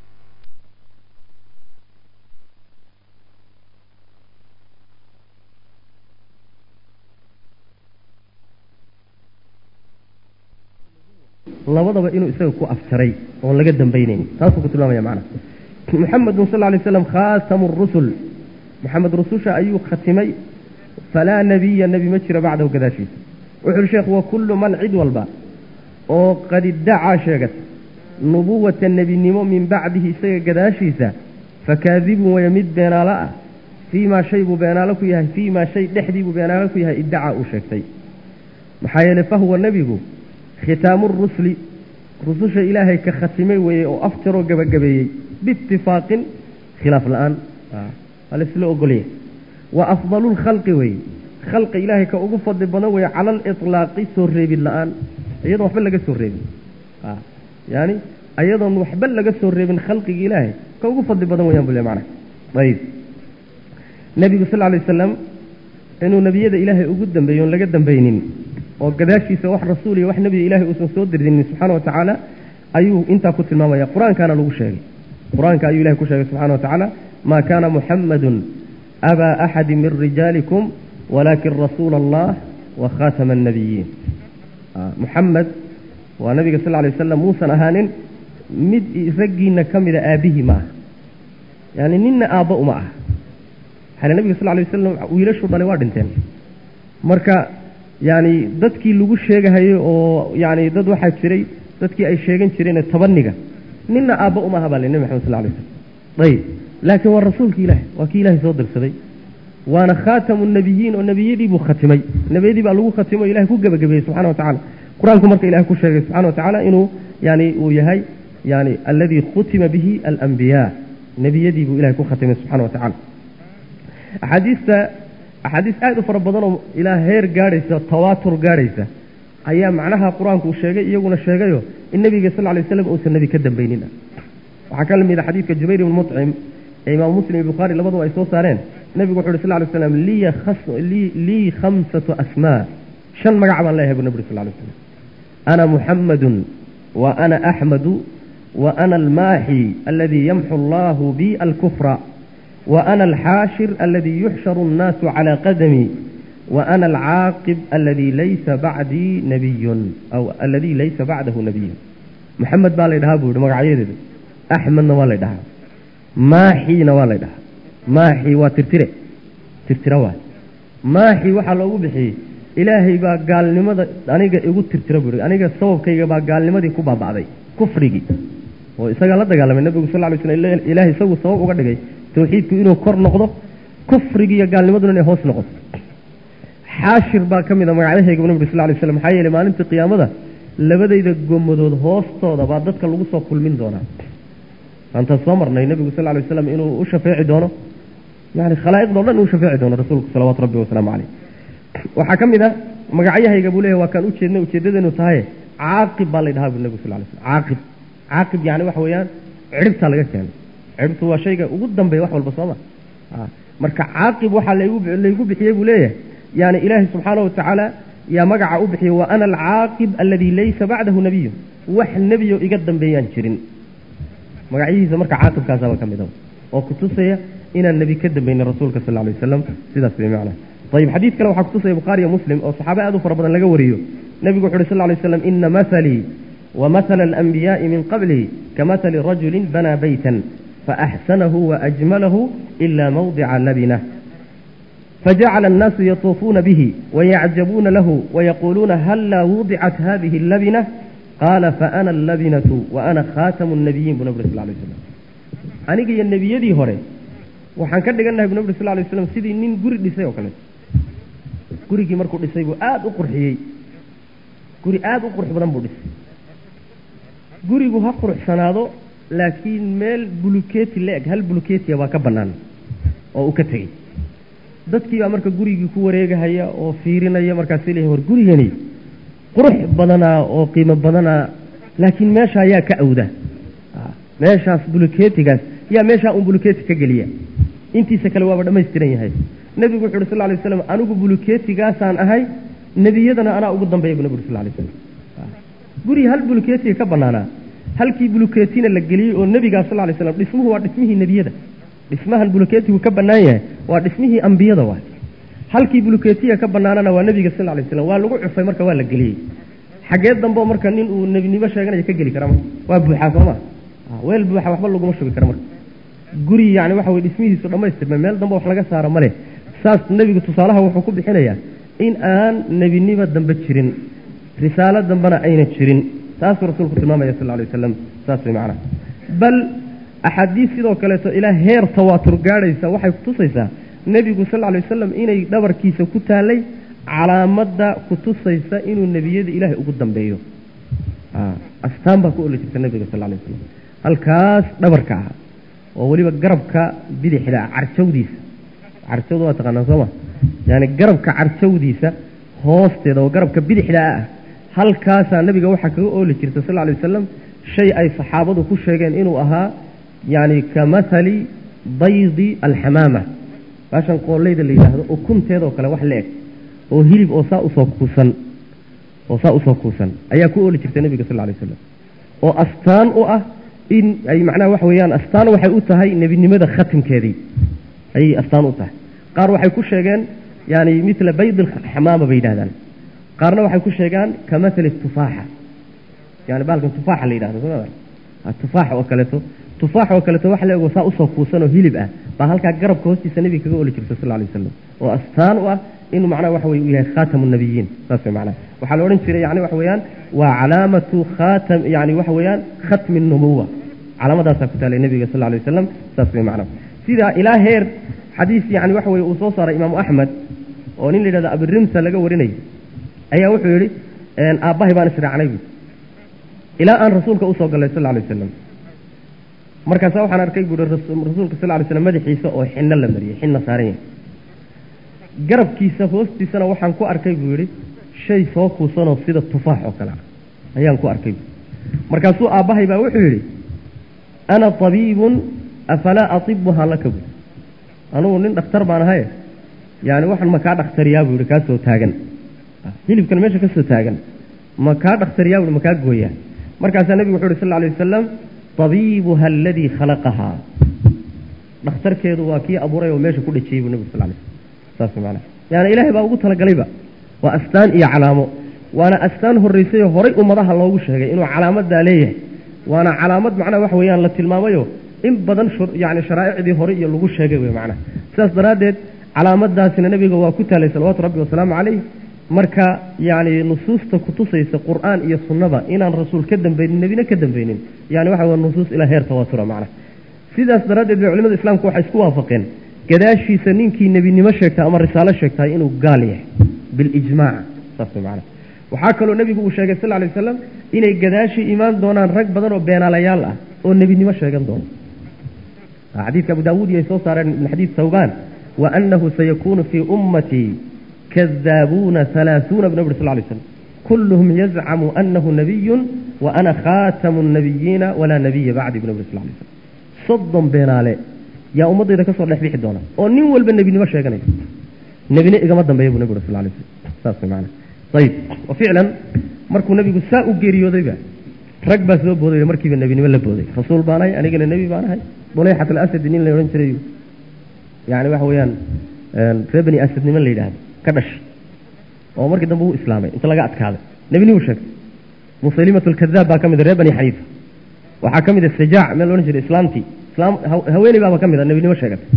labadaba inuu isaga ku afjaray oon laga dambaynayn taasuu ku tilmaamaya macnaha muxamedun sal lay slam khaatamu rusul moxamed rususha ayuu khatimay falaa nebiya nebi ma jiro bacdahu gadaashiisa wuxu uhi sheekhu wa kullu man cid walba oo qad iddacaa sheegata nubuwata nebinimo min bacdihi isaga gadaashiisa fakaadibun waya mid beenaalo ah fii maa shay buu beenaalo ku yahay fii maa shay dhexdii buu beenaalo ku yahay iddacaa uu sheegtay maxaa yeeley fahuwa nebigu khitaamu rusli rususha ilaahay ka khatimay weeye oo afjaroo gabagabeeyey biitifaaqin khilaaf la-aan waa laisla ogolya wa afdalu lkhalqi weeye khalqi ilaahay ka ugu fadli badan weeye cala aliطlaaqi soo reebid la-aan iyadoon waxba laga soo reebin yaani ayadoon waxba laga soo reebin khalqiga ilaahay ka ugu fadli badan weyaan bule macna ayib nebigu sal lay wasalam inuu nebiyada ilaahay ugu dambeeyo oon laga dambaynin oo gadaashiisa wax rasuul iyo wax nebiga ilahay uusan soo dirdinin subxaana wa tacaala ayuu intaa ku tilmaamaya qur-aankaana lagu sheegay qur-aanka ayuu ilahay ku sheegay subxana wa tacaala maa kaana muxamadun abaa axadi min rijaalikum walaakin rasuula allah wa khaatama annabiyiin muxamed waa nabiga sal lay wasalam muusan ahaanin mid raggiina ka mida aabbihii ma ah yani ninna aabba uma ah xale nabiga sal lay wasalam wiilashuu dhalay waa dhinteen marka yani dadkii lagu sheegahayo oo yani dad waxaa jiray dadkii ay sheegan jireen tabaniga ninna aabba uma aha baa le nebi maxamed sal lay slam ayib laakiin waa rasuulki ilahi waa kii ilahay soo dirsaday waana khaatamu nabiyiin oo nebiyadii buu khatimay nebiyadii baa lagu khatimay o ilahay ku gebagabeeyey subxana wa tacala qur-aanku marka ilahay ku sheegay subxana wa tacaala inuu yani uu yahay yani aladii khutima bihi alambiyaa nebiyadii buu ilahay ku khatimay subxana wa tacala axaadiista axaadiis aad u fara badan oo ilaa heer gaadhaysa tawaatur gaadhaysa ayaa macnaha qur-aanku uu sheegay iyaguna sheegayo in nebiga sal lay waslam uusan nebi ka dambaynin waxaa ka lamid a xadiidka jubayr ibn mucim ee imaam muslim iyo bukhaari labaduba ay soo saareen nebigu wuxu uhi sal lay slam lii khamsatu asmaa shan magac baan leeyahay bu nabri sal lay slam ana muxamadun wa ana axmadu wa ana almaaxi aladii yamxu allahu bi alkufra wa ana alxaashir aladii yuxsharu annaasu calaa qadami wa ana alcaaqib aladii laysa bacdii nabiyun aw aladii laysa bacdahu nabiyun muxamed baa lay dhahaa buu yihi magacyadeeda axmedna waa lay dhahaa maaxiina waa lay dhahaa maaxi waa tirtire tirtira waay maaxi waxaa loogu bixiyey ilaahay baa gaalnimada aniga igu tirtira buu aniga sababkayga baa gaalnimadii ku baaba'day kufrigii oo isagaa la dagaalamay nebigu sal lay slm ilahay isagu sabab uga dhigay tawxiidku inuu kor noqdo kufrigi iyo gaalnimaduna inay hoos noqoto xaashir baa ka mid a magacyahayga bu nabig sal lay slam maxaa yeeley maalintii qiyaamada labadayda gomadood hoostooda baa dadka lagu soo kulmin doonaa aantaan soo marnay nebigu sal lay waslam inuu u shafeeci doono yani khalaa'iqdo dhan uu shafeeci doono rasuulku salawaatu rabbi wasalaamu caleyh waxaa ka mid a magacyahayga buu leeyahy waa kaan ujeednay ujeedadeenu tahay caaqib baa lay dhahaa bu nebigu sal lay slam caaqib caaqib yani waxa weeyaan cidhibtaa laga keenay cidhibtu waa shayga ugu dambeeya wax walba sooma marka caaqib waxaa laygu bixiyey buu leeyahay yani ilaahay subxaana wa tacaala yaa magaca u bixiyey wa ana alcaaqib aladii laysa bacdahu nabiyu wax nebiyo iga dambeeyaan jirin magacyihiisa marka caaqibkaasaba ka mid a oo kutusaya inaan nebi ka dambaynin rasuulka sal lay wasalam sidaas bay macna ayib xadiid kale waxaa kutusaya bukhaariyo muslim oo saxaabe aad u fara badan laga wariyo nebigu wuxu uhi sal lay slam ina mahalii wa mahala alanbiyaai min qablihi kamahali rajulin banaa beytan faaxsanahu waajmalahu ila mawdica labinah fajacala annaasu yatuufuuna bihi wayacjabuuna lahu wayaquuluuna hallaa wudicat hadihi allabina qaala faana allabinatu wa ana khaatamu nabiyiin bu nabri sal lay slam aniga iyo nebiyadii hore waxaan ka dhigannahay bu nabri sal lay slam sidii nin guri dhisay oo kaleeto gurigii markuu dhisay buu aada u qurxiyey guri aada u qurux badan buu dhisay gurigu ha quruxsanaado laakiin meel bulukeeti la eg hal bulukeetiya baa ka bannaan oo uu ka tegey dadkii baa marka gurigii ku wareegahaya oo fiirinaya markaas leeyahay war gurigani qurux badanaa oo qiimo badanaa laakiin meesha ayaa ka awda meeshaas bulukeetigaas yaa meeshaa un bulukeeti ka geliya intiisa kale waaba dhammaystiran yahay nebigu wuxu uhi sal lay waslam anigu bulukeetigaasaan ahay nebiyadana anaa ugu dambeeya bu nebi uri sal lay slam guri hal bulukeetiga ka bannaanaa halkii bulukeetina la geliyey oo nebigaa sal lay slam dhismuhu waa dhismihii nebiyada dhismahan bulukeetigu ka bannaan yahay waa dhismihii ambiyada waay halkii bulukeetiga ka bannaanana waa nebiga sal lay slam waa lagu cufay marka waa la geliyey xaggee dambo marka nin uu nebinimo sheeganaya ka geli kara marka waa buuxaa soo maa weel buuxa waxba laguma shubi kara marka guri yani waxa weye dhismihiisu dhammaystirma meel dambe wax laga saaro ma leh saas nebigu tusaalaha wuxuu ku bixinayaa in aan nebinimo dambe jirin risaalo dambena ayna jirin taasuu rasuulku tilmaamaya sal alay wasalam saas way macnaha bal axaadiis sidoo kaleeto ilaa heer tawaatur gaadhaysa waxay kutusaysaa nebigu sal alay wasalam inay dhabarkiisa ku taallay calaamadda kutusaysa inuu nebiyada ilaahay ugu dambeeyo astaan baa ku oli jirta nebiga sal alay wasalam halkaas dhabarka ah oo weliba garabka bidixda carjawdiisa carjawda waa taqaanaa sooma yani garabka carjawdiisa hoosteeda oo garabka bidixda ah halkaasaa nebiga waxaa kaga ooli jirta sal alay wasalam shay ay saxaabadu ku sheegeen inuu ahaa yani ka mathali baydi alxamaama baashan qooleyda la yidhaahdo ukunteedoo kale wax la eg oo hilib oo saa usoo kuusan oo saa usoo kuusan ayaa ku ooli jirta nebiga sal alay wasalam oo astaan u ah in ay macnaha waxa weeyaan astaan waxay u tahay nebinimada khatimkeedii ayay astaan u tahay qaar waxay ku sheegeen yani mila bayd alxamaama bay yidhahdaan qaarna waxay ku sheegaan ka mathali tufaaxa yani bahalkan tufaaxa la yidhahdo soma tufaax oo kaleeto tufaax oo kaleeto wax leego saa usoo kuusan oo hilib ah baa halkaa garabka hoostiisa nebiga kaga oli jirta sal alay wasalam oo astaan u ah inuu macnaha waxa weye u yahay khaatamu nabiyiin saas way macnaha waxaa la odhan jiray yani waxa weeyaan waa calaamatu khaatam yani waxa weeyaan khatmi nubuwa calaamadaasaa ku taalay nebiga sal alay wasalam saas way macnaha sidaa ilaa heer xadiis yani waxa weye uu soo saaray imaamu axmed oo nin la yidhahdo abirimsa laga warinayay ayaa wuxuu yidhi aabbahay baan israacnay bu ilaa aan rasuulka usoo gallay sal alay wasalam markaasa waxaan arkay buui rasuulka sal lay slam madaxiisa oo xinno la mariyey xinna saaran yahay garabkiisa hoostiisana waxaan ku arkay buu yidhi shay soo kuusanoo sida tufaax oo kale ah ayaan ku arkay bui markaasuu aabbahay baa wuxuu yidhi ana tabiibun afalaa atibuhaa laka bui anugu nin dhakhtar baan ahaye yani waxaan ma kaa dhakhtariyaa buu yihi kaasoo taagan hilibkan meesha ka soo taagan ma kaa dhakhtariyaa bui ma kaa gooyaa markaasaa nebigu wuxu uhi sal alay wasalam tabiibuha aladii khalaqahaa dhakhtarkeedu waa kii abuuray oo meesha ku dhejiyey buu nebigu sal lay slam saas maanaa yani ilaahay baa ugu talagalayba waa astaan iyo calaamo waana astaan horraysayoo horay ummadaha loogu sheegay inuu calaamadaa leeyahay waana calaamad macnaha waxa weeyaan la tilmaamayo in badan yani sharaa'icdii hore iyo lagu sheegay wey macnaha sidaas daraaddeed calaamadaasina nebiga waa ku taalay salawaatu rabbi wasalaamu calayh marka yani nusuusta kutusaysa qur'aan iyo sunnada inaan rasuul ka dambeynin nebina ka dambeynin yani waxa wey nusuus ilaa heer tawaatura macnaha sidaas daraaddeed bay culimada islaamku waxay isku waafaqeen gadaashiisa ninkii nebinimo sheegtay ama risaalo sheegtay inuu gaal yahay bilijmaac saas way macnaha waxaa kaloo nebigu uu sheegay sal lay wasalam inay gadaashii imaan doonaan rag badan oo beenaalayaal ah oo nebinimo sheegan doono xadiidka abu daawuud iyo ay soo saareen min xadiid thawbaan wa anahu sayakuunu fii ummatii kadaabuuna halaaثuuna bu nab uri sal lay slam kulluhum yazcamu anahu nabiyun wa ana khaatamu nabiyiina walaa nabiya bacdi bu nab uri sal lay slam soddon beenaale yaa ummaddayda ka soo dhex bixi doona oo nin walba nebinimo sheeganaya nebine igama dambeeya bu nab uri sal lay slam saas way maana ayib wa ficlan markuu nebigu saa u geeriyoodayba rag baa soo booday markiiba nebinimo la booday rasuul baan ahay anigana nebi baan ahay buleyxat alasadi nin la odhan jiray yani waxa weeyaan ree bani asad niman la yidhaahdo ka dhashay oo markii dambe uu islaamay inta laga adkaaday nebinimu sheegtay musaylimat alkadaab baa ka mid a ree bani xaniifa waxaa ka mid a sajaac meel loodhan jiray islaamtii islaam haweeney baaba ka mid a nebinimo sheegatay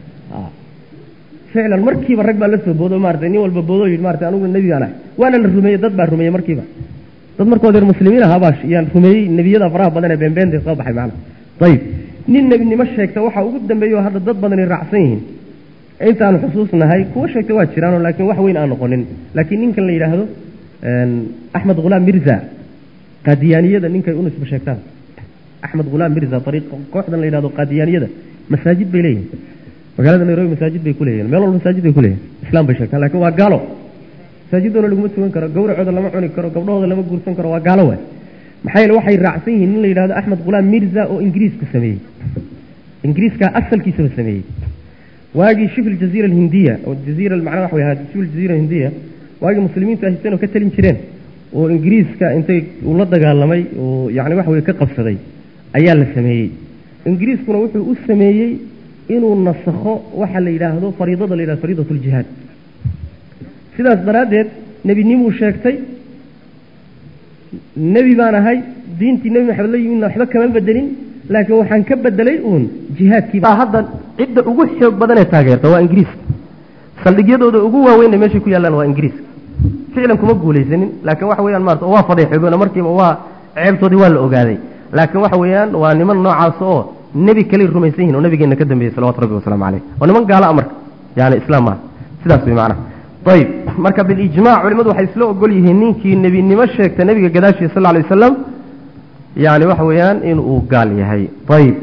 ficlan markiiba rag baa la soo boodo maratay nin walba boodoo yidhi maratay aniguna nebi baan ahay waana la rumeeyey dad baa rumeeyey markiiba dad markood reer muslimiin ahaa baa yaan rumeeyey nebiyada faraha badan ee beenbeenta soo baxay macana ayib nin nebinimo sheegta waxaa ugu dambeeya oo hadda dad badani raacsan yihiin intaanu xusuusnahay kuwa sheegta waa jiraanoo laakiin wax weyn aan noqonin laakiin ninkan la yidhaahdo axmed khulaam mirza qaadiyaaniyada ninkay u nisba sheegtaan axmed khulaam mirza ariiq kooxdan la yidhahdo qaadiyaaniyada masaajid bay leeyihin magaalada nairobi masaajid bay ku leeyihin meel walba masaajid bay ku leeyihin islaam bay sheegtaan lakin waa gaalo masaajidoona laguma tugan karo gawracooda lama cuni karo gabdhahooda lama guursan karo waa gaalo waay maxaa yeele waxay raacsan yihiin nin la yidhahdo axmed khulaam mirza oo ingiriisku sameeyey ingiriiskaa asalkiisaba sameeyey waagii shif aljaziira alhindiya oo jaziira macnaha waxa way ahaa shif aljaziira alhindiya waagii muslimiintu haysteen oo ka talin jireen oo ingiriiska intay uu la dagaalamay oo yacni waxa weye ka qabsaday ayaa la sameeyey ingiriiskuna wuxuu u sameeyey inuu nasakho waxa la yidhaahdo fariidada la yidhahdo fariidat ljihaad sidaas daraaddeed nebinimuu sheegtay nebi baan ahay diintii nebi maxamed la yimidna waxba kama bedelin laakiin waxaan ka bedelay uun jihaadkiiba hadda cidda ugu xoog badan ee taageerta waa ingiriiska saldhigyadooda ugu waaweynna meeshay ku yaallaan waa ingiriiska ficlan kuma guulaysanin laakiin waxa weyaan maarata waa fadeexoobeen markiiba waa ceebtoodii waa la ogaaday laakiin waxa weeyaan waa niman noocaas oo nebi kaley rumaysan yihin oo nabigeena ka dambeeyey salawatu rabbi wasalaamu caleyh waa niman gaala a marka yani islaam maaha sidaas wey macnaha ayib marka bilijmac culimadu waxay isla ogol yihiin ninkii nebinimo sheegta nebiga gadaashiisa sal alay wasalam yani waxa weeyaan inuu gaal yahay ayib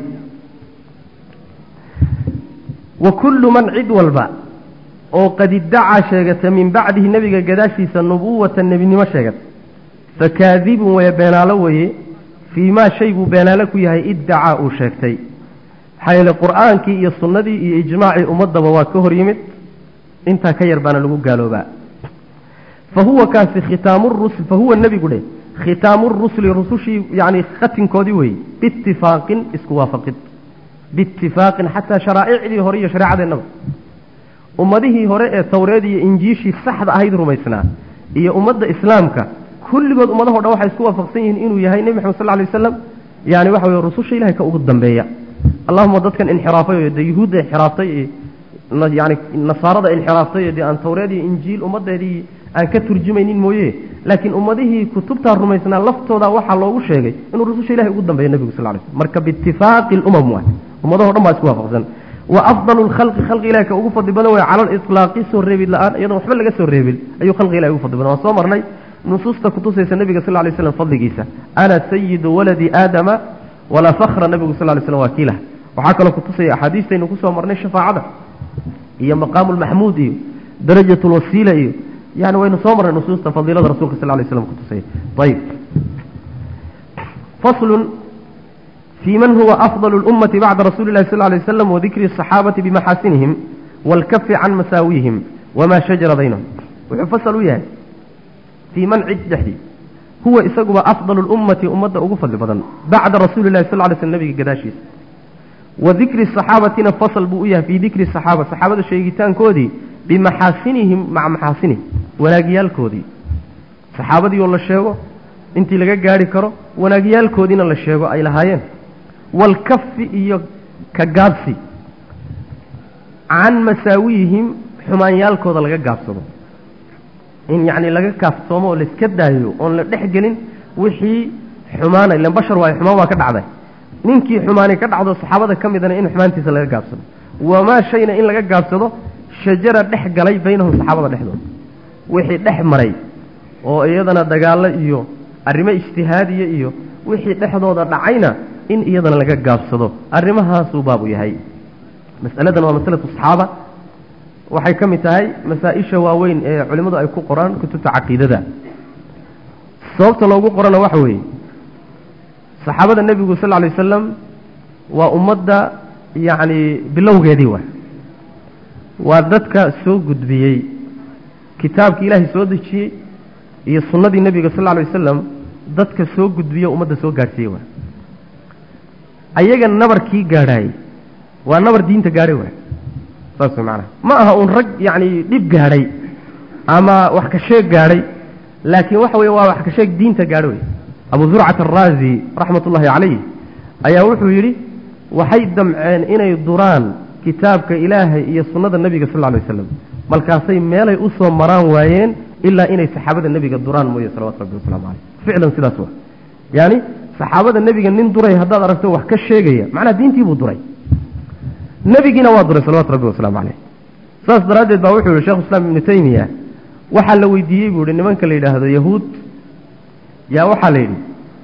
wa kullu man cid walba oo qad iddacaa sheegata min bacdihi nebiga gadaashiisa nubuwata nebinimo sheegata fakaadibun weye beenaalo weye fii maa shay buu beenaalo ku yahay iddacaa uu sheegtay maxaa yeele qur'aankii iyo sunnadii iyo ijmaacii ummaddaba waa ka hor yimid intaa ka yar baana lagu gaaloobaa fa huwa kaasi khitaamu rusul fa huwa nebigu dheh khitaamu rusuli rusushii yani khatinkoodii weeye biitifaaqin isku waafaqid biitifaaqin xataa sharaa'icdii hore iyo shareecadeennaba ummadihii hore ee tawreed iyo injiishii saxda ahayd rumaysnaa iyo ummadda islaamka kulligood ummadaho dhan waxay isku waafaqsan yihiin inuu yahay nebi maxamed sal lla alay waslam yani waxa weye rususha ilahay ka ugu dambeeya allahuma dadkan inxiraafay oo dee yuhuudda inxiraaftay iyo yani nasaarada inxiraaftay oo dee aan tawreed iyo injiil ummaddeedii aan ka turjumaynin mooye laakiin ummadihii kutubtaa rumaysnaa laftooda waxaa loogu sheegay inuu rususha ilahay ugu dambeeya nebigu sal ly slm marka biitifaaqi lumam waay ummadaho dhan baa isku waafaqsan wa afdalu lkhalqi khalqi ilahi ka ugu fadli badan way cala liطlaaqi soo reebid la-aan iyadoon waxba laga soo reebin ayuu khalqi ilahi ugu fadli badan waan soo marnay nusuusta kutusaysa nebiga sal lay slam fadligiisa ana sayidu waladi aadama walaa fakra nebigu sal lay slam waa kiilah waxaa kaloo kutusaya axaadiistaynu kusoo marnay shafaacada iyo maqaamu lmaxmuud iyo darajat lwasiila iyo yani waynu soo marnay nusuusta fadiilada rasulka sal lay slam kutusaya ayib faslun في من هو أفضل الأمة بعد رسول الله صلى الله عليه وسلم وذكر الصحابة بمحاسنهم والكف عن مساويهم وما شجر بينهم وحفصلوا إياه في من عد هو إسقوا أفضل الأمة أمة أغفل بدن بعد رسول الله صلى الله عليه وسلم نبي قداشيس وذكر الصحابة نفصل بؤية في ذكر الصحابة صحابة الشيطان كودي بمحاسنهم مع محاسنهم ولاقيال كودي صحابة والله الشيخ انت لقى قاري كرو ولاقيال كودين الله الشيخ أي لهايين walkafi iyo ka gaabsi can masaawiihim xumaanyaalkooda laga gaabsado in yacni laga kaaftoomo oo laiska daayo oon la dhex gelin wixii xumaana ilan bashar waayo xumaan waa ka dhacday ninkii xumaani ka dhacdo saxaabada ka midana in xumaantiisa laga gaabsado wamaa shayna in laga gaabsado shajara dhex galay baynahum saxaabada dhexdooda wixii dhex maray oo iyadana dagaallo iyo arrimo ijtihaadiya iyo wixii dhexdooda dhacayna in iyadana laga gaabsado arrimahaasuu baabu yahay masaladan waa masalatu saxaaba waxay ka mid tahay masaa-isha waaweyn ee culimmadu ay ku qoraan kutubta caqiidada sababta loogu qorana waxa weeye saxaabada nebigu sal lla lay wasalam waa ummadda yacni bilowgeedii wa waa dadka soo gudbiyey kitaabkii ilaahay soo dejiyey iyo sunnadii nebiga sal lla lay wasalam dadka soo gudbiye ummadda soo gaadhsiiyey wa ayaga nabarkii gaadhaayey waa nabar diinta gaadhay waay saas way macanaha ma aha uun rag yacni dhib gaadhay ama wax ka sheeg gaadhay laakiin waxa weye waa wax ka sheeg diinta gaadho wey abu zurcat araazi raxmat ullaahi calayh ayaa wuxuu yidhi waxay damceen inay duraan kitaabka ilaahay iyo sunnada nebiga sal lla lay waslam markaasay meelay u soo maraan waayeen ilaa inay saxaabada nebiga duraan mooye salawatu rabbi wasalaamu caleyh ficlan sidaas wa yaani saxaabada nebiga nin duray haddaad aragto wax ka sheegaya macnaha diintii buu duray nebigiina waa duray salawatu rabbi wasalaamu caleyh saas daraaddeed baa wuxuu yihi shekhu islaam ibnu taymiya waxaa la weydiiyey buu yihi nimanka la yidhaahdo yahuud yaa waxaa la yidhi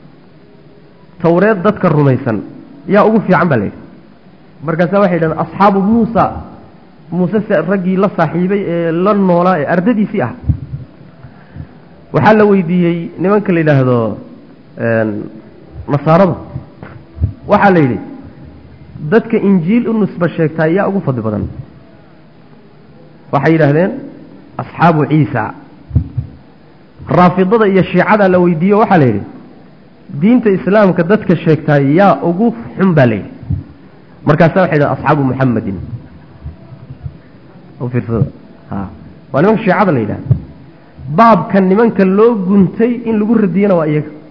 tawreed dadka rumaysan yaa ugu fiican baa la yidhi markaasaa waxay yidhahdeen asxaabu muusa muuse se raggii la saaxiibay ee la noolaa ee ardadiisii ah waxaa la weydiiyey nimanka la yidhaahdo nasaarada waxaa la yidhi dadka injiil u nusba sheegtaa yaa ugu fadli badan waxay yidhaahdeen asxaabu ciisa raafidada iyo shiicada la weydiiyo waxaa la yidhi diinta islaamka dadka sheegtaa yaa ugu xun baa la yidhi markaasa waxay yidhahdeen asxaabu muxamedin fiirsada ha waa nimanka shiicada la yidhahda baabka nimanka loo guntay in lagu radiyana waa iyaga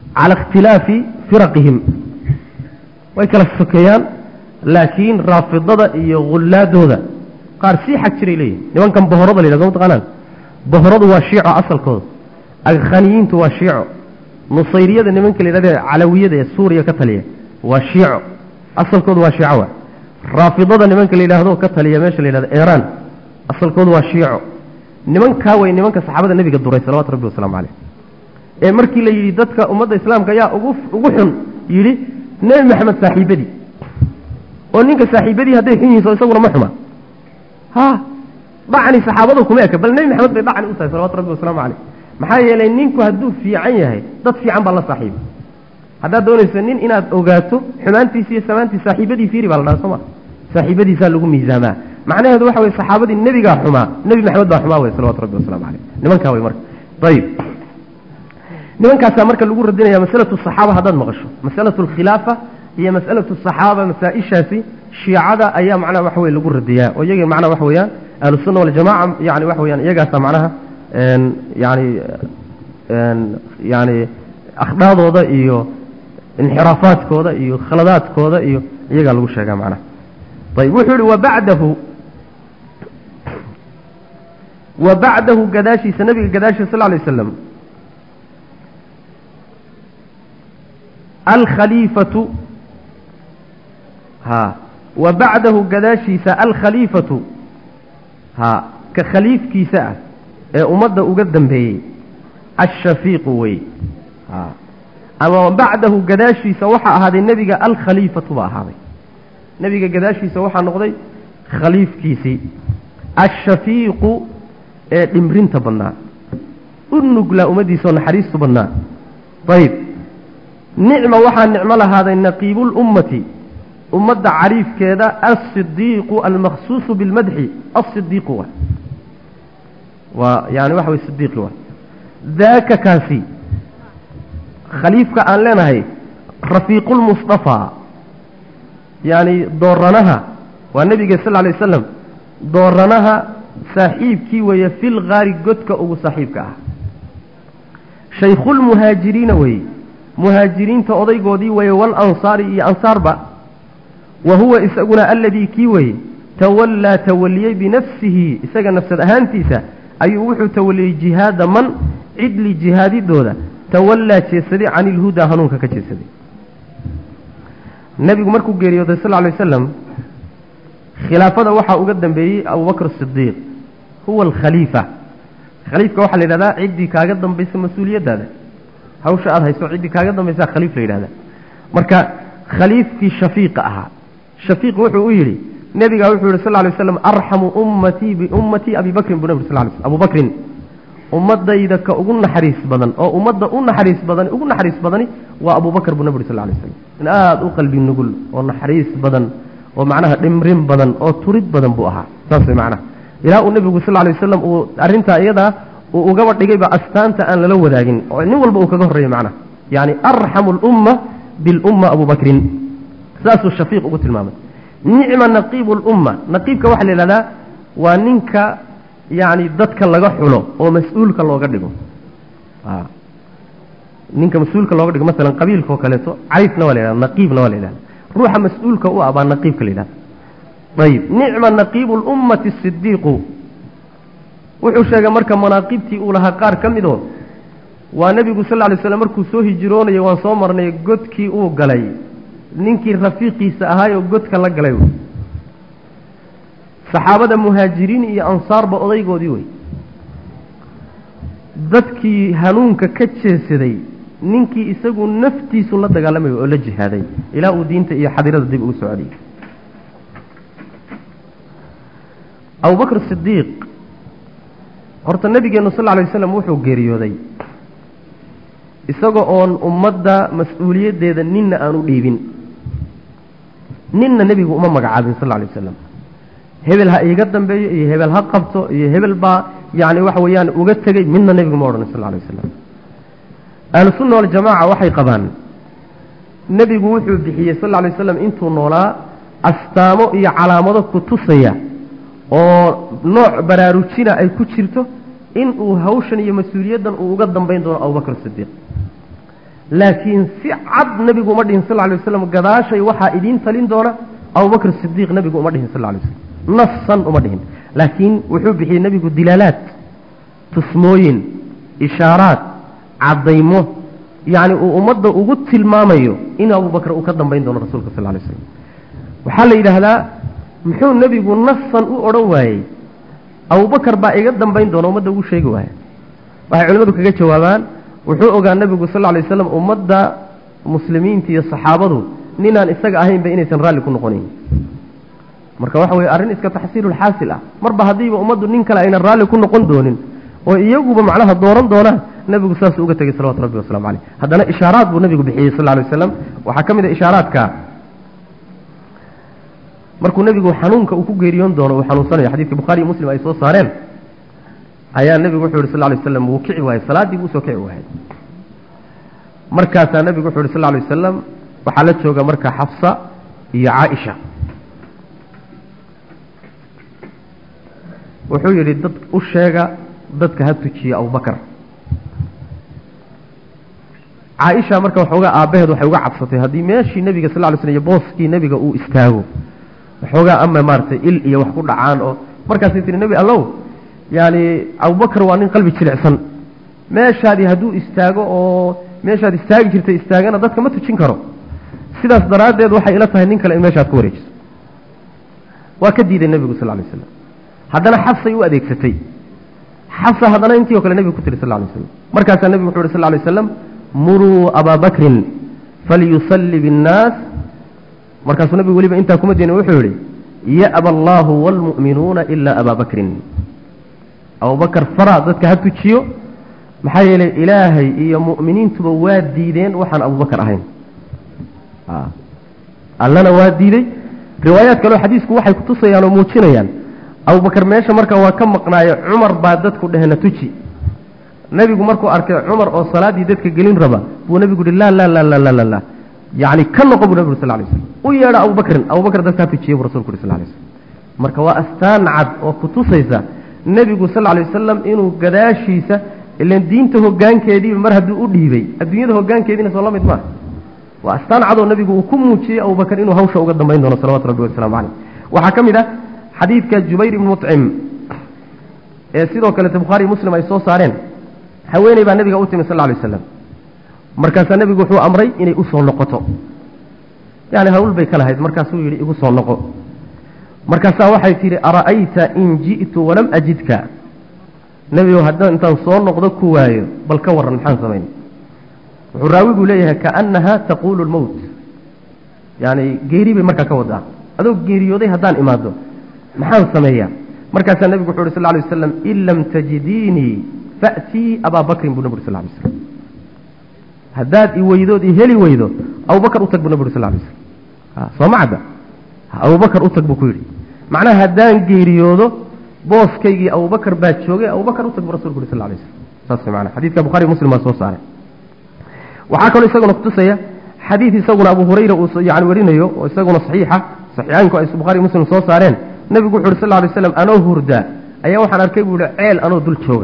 cala ikhtilaafi firaqihim way kala sokeeyaan laakiin raafidada iyo hullaadooda qaar sii xag jiray leeyihin nimankan bohorada la yidhahdo mataqaanaan bohoradu waa shiico asalkooda akhaniyiintu waa shiico nusayriyada nimanka la yidhahda calawiyada ee suuriya ka taliya waa shiico asalkoodu waa shiico wa raafidada nimanka la yidhaahdo ka taliya meesha la yidhahdo iiraan asalkoodu waa shiico nimankaa way nimanka saxaabada nebiga duray salawatu rabbi wasalaamu caleyh ee markii la yidhi dadka ummadda islaamka ayaa ugu ugu xun yidhi nebi maxamed saaxiibadii oo ninka saaxiibadii hadday xun yihiin soo isaguna ma xuma ha dhacni saxaabadu kuma eka bal nebi maxamed bay dhacni u tahay salawatu rabbi wasalaamu caleyh maxaa yeelay ninku hadduu fiican yahay dad fiican baa la saaxiiba haddaad doonayso nin inaad ogaato xumaantiisi iyo samaantiis saaxiibadii fiiri baa la dhaha soo ma saaxiibadiisaa lagu miisaamaa macnaheedu waxa weye saxaabadii nebigaa xumaa nebi maxamed baa xumaa wey salawatu rabbi wasalamu caleyh nimankaa wey marka ayib nimankaasaa marka lagu radinaya masalatu saxaaba haddaad maqasho masalatu alkhilaafa iyo masalatu saxaaba masaa-ishaasi shiicada ayaa macnaha waxa weye lagu radiyaa oo iyaga macnaha waxa weeyaan ahlusunna waljamaca yani waxa weyaan iyagaasa macnaha yani yani akhdhaadooda iyo inxiraafaadkooda iyo khaladaadkooda iyo iyagaa lagu sheegaa macnaha ayb wuxuu yihi wabacdahu wa bacdahu gadaashiisa nabiga gadaashiisa sal lay slam alkhaliifatu ha wa bacdahu gadaashiisa alkhaliifatu ha ka khaliifkiisa ah ee ummadda uga dambeeyey ashafiiqu wey ha ama bacdahu gadaashiisa waxaa ahaaday nebiga alkhaliifatu baa ahaaday nebiga gadaashiisa waxaa noqday khaliifkiisii ashafiiqu ee dhimrinta badnaa u nuglaa ummaddiisaoo naxariistu badnaa ayb nicma waxaa nicmo lahaaday naqiibulummati ummadda cariifkeeda alsidiiqu almakhsuusu bilmadxi alsidiiqu wa waa yani waxa way sidiiqi wa daaka kaasi khaliifka aan leenahay rafiiqulmustafaa yacni dooranaha waa nebiga sal lla lay wasalam dooranaha saaxiibkii weeye fil kaari godka ugu saaxiibka ah shaykhulmuhaajiriina weeye muhaajiriinta odaygoodii weeye walansaari iyo ansaarba wa huwa isaguna alladii kii weeye tawallaa tawaliyey binafsihi isaga nafsad ahaantiisa ayuu wuxuu tawaliyey jihaada man cidli jihaadidooda tawallaa jeesaday cani ilhudaa hanuunka ka jeesaday nebigu markuu geeriyooday sal lla lay wasalam khilaafada waxaa uga dambeeyey abubakr sidiiq huwa alkhaliifa khaliifka waxaa la yidhahdaa ciddii kaaga dambaysa mas-uuliyaddaada hawsha aada hayso ciddii kaaga dambaysaa khaliif la yidhahdaa marka khaliifkii shafiiqa ahaa shafiiq wuxuu u yidhi nebigaa wuxuu yihi sal lla lay waslam arxamu ummatii biummatii abi bakrin buu nebi sal lay sl abu bakrin ummadayda ka ugu naxariis badan oo ummadda u naxariis badan ugu naxariis badani waa abubakr buu nebi uri sal lay slam in aada u qalbi nugul oo naxariis badan oo macnaha dhimrin badan oo turid badan buu ahaa saas way macnaha ilaa uu nebigu sal lay wasalam uu arrintaa iyadaa uu ugaba dhigayba astaanta aan lala wadaagin oo nin walba uu kaga horreeyey macnaha yani arxamu lumma bilumma abu bakrin saasuu shafiiq ugu tilmaamay nicma naqiibu lumma naqiibka waxaa la yidhahdaa waa ninka yani dadka laga xulo oo mas-uulka looga dhigo ninka mas-uulka looga dhigo masalan qabiilka oo kaleeto cayfna waa la yhahda naqiibna waa la yidhahda ruuxa mas-uulka u ah baa naqiibka la yidhahda ayib nicma naqiibu lummati sidiiqu wuxuu sheegay marka manaaqibtii uu lahaa qaar ka midoo waa nebigu sal lay slam markuu soo hijroonayay waan soo marnay godkii uu galay ninkii rafiiqiisa ahaayoo godka la galay wey saxaabada muhaajiriin iyo ansaarba odaygoodii wey dadkii hanuunka ka jeesaday ninkii isagu naftiisu la dagaalamay oo la jihaaday ilaa uu diinta iyo xadirada dib ugu soo celiyey abubakr sidiiq horta nabigeenu sal lay waslam wuxuu geeriyooday isaga oon ummadda mas-uuliyaddeeda ninna aan u dhiibin ninna nebigu uma magacaabin sal lay wasalam hebel ha iiga dambeeyo iyo hebel ha qabto iyo hebel baa yani waxa weeyaan uga tegey midna nebigu ma odhan sal lay wasalam ahlusunna waljamaca waxay qabaan nebigu wuxuu bixiyey sal lay waslam intuu noolaa astaamo iyo calaamado ku tusaya oo nooc baraarujina ay ku jirto in uu hawshan iyo mas-uuliyaddan uu uga dambayn doono abubakr sidiiq laakiin si cad nebigu uma dhihin sal lla alay waslam gadaashay waxaa idiin talin doona abubakr sidiiq nebigu uma dhihin sal lla alay waslam nasan uma dhihin laakiin wuxuu bixiyey nebigu dilaalaad tusmooyin ishaaraad caddaymo yacni uu ummadda ugu tilmaamayo in abubakr uu ka dambayn doono rasuulka sal lay slam waxaa la yidhaahdaa muxuu nebigu nasan u odhan waayey abubakar baa iga dambayn doona ummadda ugu sheegi waaya waxay culimmadu kaga jawaabaan wuxuu ogaa nebigu sal lla lay waslam ummadda muslimiinta iyo saxaabadu ninaan isaga ahaynba inaysan raalli ku noqonayn marka waxa weye arrin iska taxsiilulxaasil ah marba haddiiba ummaddu nin kale aynan raalli ku noqon doonin oo iyaguba macnaha dooran doonaan nebigu saasuu uga tegey salawatu rabbi wasalamu caleyh haddana ishaaraad buu nebigu bixiyey sal lla lay waslam waxaa ka mid a ishaaraadka markuu nebigu xanuunka uu ku geeriyoon doono uu xanuunsanayo xadidka bukhaari iyo muslim ay soo saareen ayaa nebigu wuxuu yihi sal lay waslam wuu kici waayey salaaddii buu usoo kici waayey markaasaa nebigu wuxuu yihi sal lay wasalam waxaa la jooga marka xafsa iyo caaisha wuxuu yidhi dad u sheega dadka ha tujiya abubakar caaisha marka waxoogaa aabbaheed waxay uga cabsatay haddii meeshii nebiga sal ly slm iyo booskii nebiga uu istaago waxoogaa ama maaragtay il iyo wax ku dhacaan oo markaasay tihi nebi allow yaani abubakar waa nin qalbi jilicsan meeshaadii hadduu istaago oo meeshaad istaagi jirtay istaagana dadka ma tujin karo sidaas daraaddeed waxay ila tahay nin kale in meeshaad ku wareejiso waa ka diiday nebigu sal lay slam haddana xafsay u adeegsatay xafsa haddana intii o kale nebigu ku tiri sal lay slam markaasaa nebigu wuxu uhi sal lay waslam muruu abaa bakrin falyusalli biاnnaas markaasuu nebigu weliba intaa kuma diina wuxuu yihi ya'ba allaahu wاlmu'minuuna ilaa abaa bakrin abubakar fara dadka ha tujiyo maxaa yeelay ilaahay iyo mu'miniintuba waa diideen waxaan abubakar ahayn allana waa diidey riwaayaad kaleo xadiisku waxay kutusayaan oo muujinayaan abubakar meesha marka waa ka maqnaayo cumar baa dadku dhehena tuji nebigu markuu arkay cumar oo salaaddii dadka gelin raba buu nebigu yihi laa laa laa laa laa laa laa yacni ka noqo buu nebigu sal lay slam u yeedha abubakrin abubakar dadka ha tujiye buu rasulku yuri sal lay slam marka waa astaan cad oo kutusaysa nebigu sal lay wasalam inuu gadaashiisa ilan diinta hoggaankeediiba mar hadduu u dhiibay adduunyada hoggaankeediina soo la mid maaha waa astaan cadoo nebigu uu ku muujiyey abubakar inuu hawsha uga dambayn doono salawatu rabbi wasalaamu caleyh waxaa ka mid ah xadiidka jubayr ibni mucim ee sidoo kalete bukhaari muslim ay soo saareen haweeney baa nebiga u timi sal lay waslam markaasaa nebigu wuxuu amray inay usoo noqoto yani hawl bay ka lahayd markaasuu yidhi igu soo noqo markaasaa waxay tidhi ara'ayta in ji'tu walam ajidka nebigow haddaan intaan soo noqdo ku waayo bal ka warran maxaan samayn wuxuu raawigu leeyahay kaannaha taquulu lmowt yani geeri bay markaa ka wadaa adoo geeriyooday haddaan imaado maxaan sameeyaa markaasaa nebigu wuxu uhi sal lay waslam in lam tajidiinii fa'tii abaa bakrin buu nebi uri sal lay slam haddaad i weydood i heli weydo abubakar u tag buu nebi uri sal lay slam soo ma cadda abubakar u tag buu ku yidhi macnaha haddaan geeriyoodo booskaygii abubakar baa joogay abubakar u tag buu rasulku yuri sal lay slam saas way macana xadiidka bukhari muslim baa soo saaray waxaa kaloo isaguna kutusaya xadiid isaguna abu hurayra uu yani warinayo oo isaguna saxiixa saxiixaynku ay bukhaari muslim soo saareen nebigu wuxu uhi sal lay slam anoo hurdaa ayaa waxaan arkay buu yihi ceel anoo dul jooga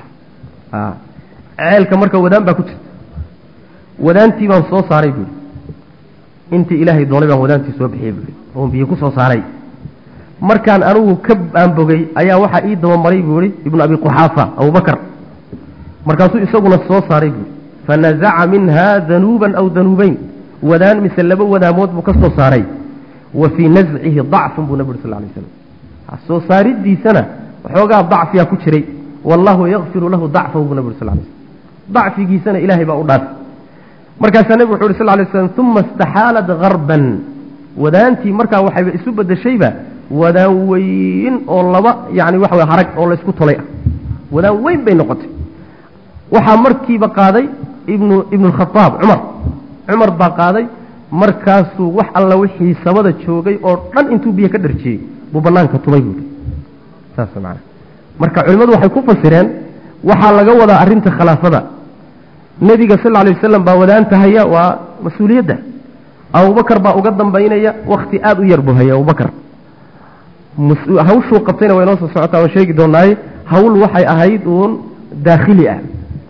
ceelka marka wadaan baa ku jirta wadaantii baan soo saaray buuhi intii ilaahay doonay baan wadaantii soo bixiyey buui oon biyo ku soo saaray markaan anigu ka aanbogey ayaa waxaa ii dabamaray buu ihi ibnu abi quxaafa abubakar markaasuu isaguna soo saaray buui fanazaca minha danuuban aw danuubeyn wadaan mise laba wadaamood buu ka soo saaray wa fii nazcihi dacfun buu nabi uri sal lay slam soo saaridiisana waxoogaa dacfiyaa ku jiray wallahu yakfiru lahu dacfahu buu nabi uri sal lay slam dacfigiisana ilaahay baa u dhaafay markaasaa nebigu wuxu uhi sal lay slam uma istaxaalat harban wadaantii markaa waxayba isu bedeshayba wadaan weyn oo laba yani waxa wey harag oo laysku tolay ah wadaan weyn bay noqotay waxaa markiiba qaaday ibnu ibnu khaaab cumar cumar baa qaaday markaasuu wax alla wixii sabada joogay oo dhan intuu biyo ka dharjiyey buu banaanka tumay buui saas maana marka culimmadu waxay ku fasireen waxaa laga wadaa arrinta khilaafada nebiga sal alay wasalam baa wadaantahaya waa mas-uuliyadda abubakar baa uga dambaynaya wakti aada u yar buu haya abubakar hawshuu qabtayna waa inoo soo socotaa waan sheegi doonaaye hawl waxay ahayd uun daakhili ah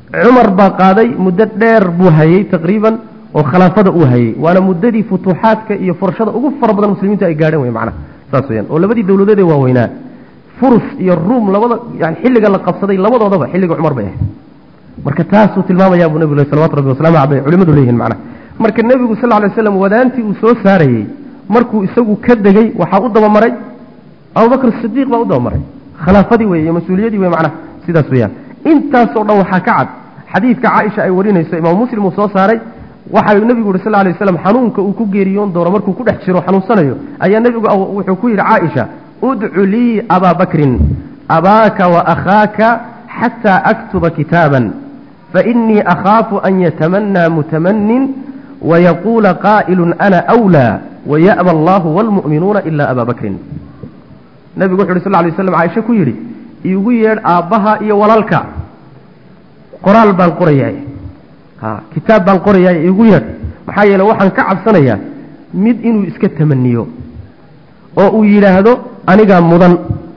cumar baa qaaday muddo dheer buu hayey taqriiban oo khilaafada uu hayey waana muddadii futuuxaadka iyo furashada ugu fara badan muslimiintu ay gaadheen wey macnaha saas weyaan oo labadii dowladood ee waaweynaa furus iyo ruum labada yani xilliga la qabsaday labadoodaba xilliga cumar bay ahayd marka taasuu tilmaamayaa buu nebigu salawatu rabbi wasalaamu aleyh culimadu leeyihin macnaha marka nebigu sal lla lay slam wadaantii uu soo saarayey markuu isagu ka degey waxaa u dabamaray abubakr sidiiq baa u dabamaray khilaafadii wey iyo mas-uuliyadii wey macnaha sidaas weyaan intaasoo dhan waxaa ka cad xadiidka caaisha ay warinayso imaam muslim uu soo saaray waxa nebigu yuri sal lla alay waslam xanuunka uu ku geeriyoon doono markuu ku dhex jiro xanuunsanayo ayaa nebigu wuxuu ku yidhi caaisha udcu lii abaa bakrin abaaka wa akhaaka xataa aktuba kitaaban fainii akhaafu an yatamanaa mutamanin wayaquula qaa'ilu ana wlaa waya'ba allahu waalmu'minuuna ila abaa bakrin nebigu wuxu uhi sal lay slam caaisha ku yidhi iigu yeedh aabbaha iyo walaalka qoraal baan qorayaay ha kitaab baan qorayaay iigu yeedh maxaa yeele waxaan ka cabsanayaa mid inuu iska tamaniyo oo uu yidhaahdo anigaa mudan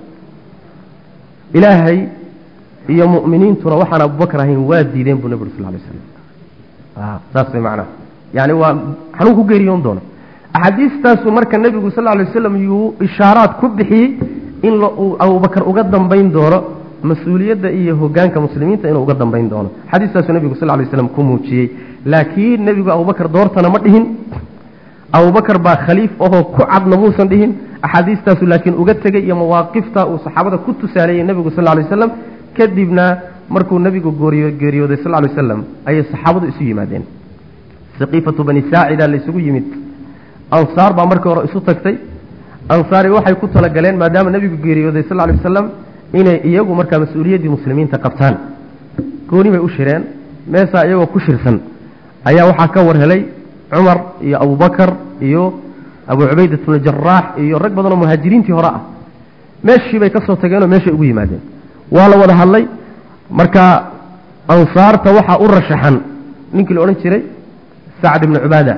ilaahay iyo mu'miniintuna waxaan abubakar ahayn waa diideen buu nebi uri sal lay slam saas way macnaha yani waa xanuun ku geeriyoon doona axaadiistaasuu marka nebigu sal lay waslam yuu ishaaraad ku bixiyey in uu abubakar uga dambayn doono mas-uuliyadda iyo hogaanka muslimiinta inuu uga dambayn doono xadiistaasuu nebigu sal lay slam ku muujiyey laakiin nebigu abubakar doortana ma dhihin abubakar baa khaliif ahoo ku cadna muusan dhihin axaadiistaasu laakiin uga tegey iyo mawaaqifta uu saxaabada ku tusaaleeyey nebigu sal lay waslam kadibna markuu nebigu gooriyo geeriyooday sal lay waslam ayay saxaabadu isu yimaadeen saqiifatu bani saacida la isugu yimid ansaar baa markii hore isu tagtay ansaari waxay ku talagaleen maadaama nebigu geeriyooday sal lay wasalam inay iyagu markaa mas-uuliyaddii muslimiinta qabtaan gooni bay u shireen meesaa iyagoo ku shirsan ayaa waxaa ka war helay cumar iyo abubakar iyo abu cubaydat bnu jaraax iyo rag badan oo muhaajiriintii hore ah meeshii bay ka soo tageenoo meeshay ugu yimaadeen waa la wada hadlay marka ansaarta waxaa u rashaxan ninkii la odhan jiray sacd ibnu cubaada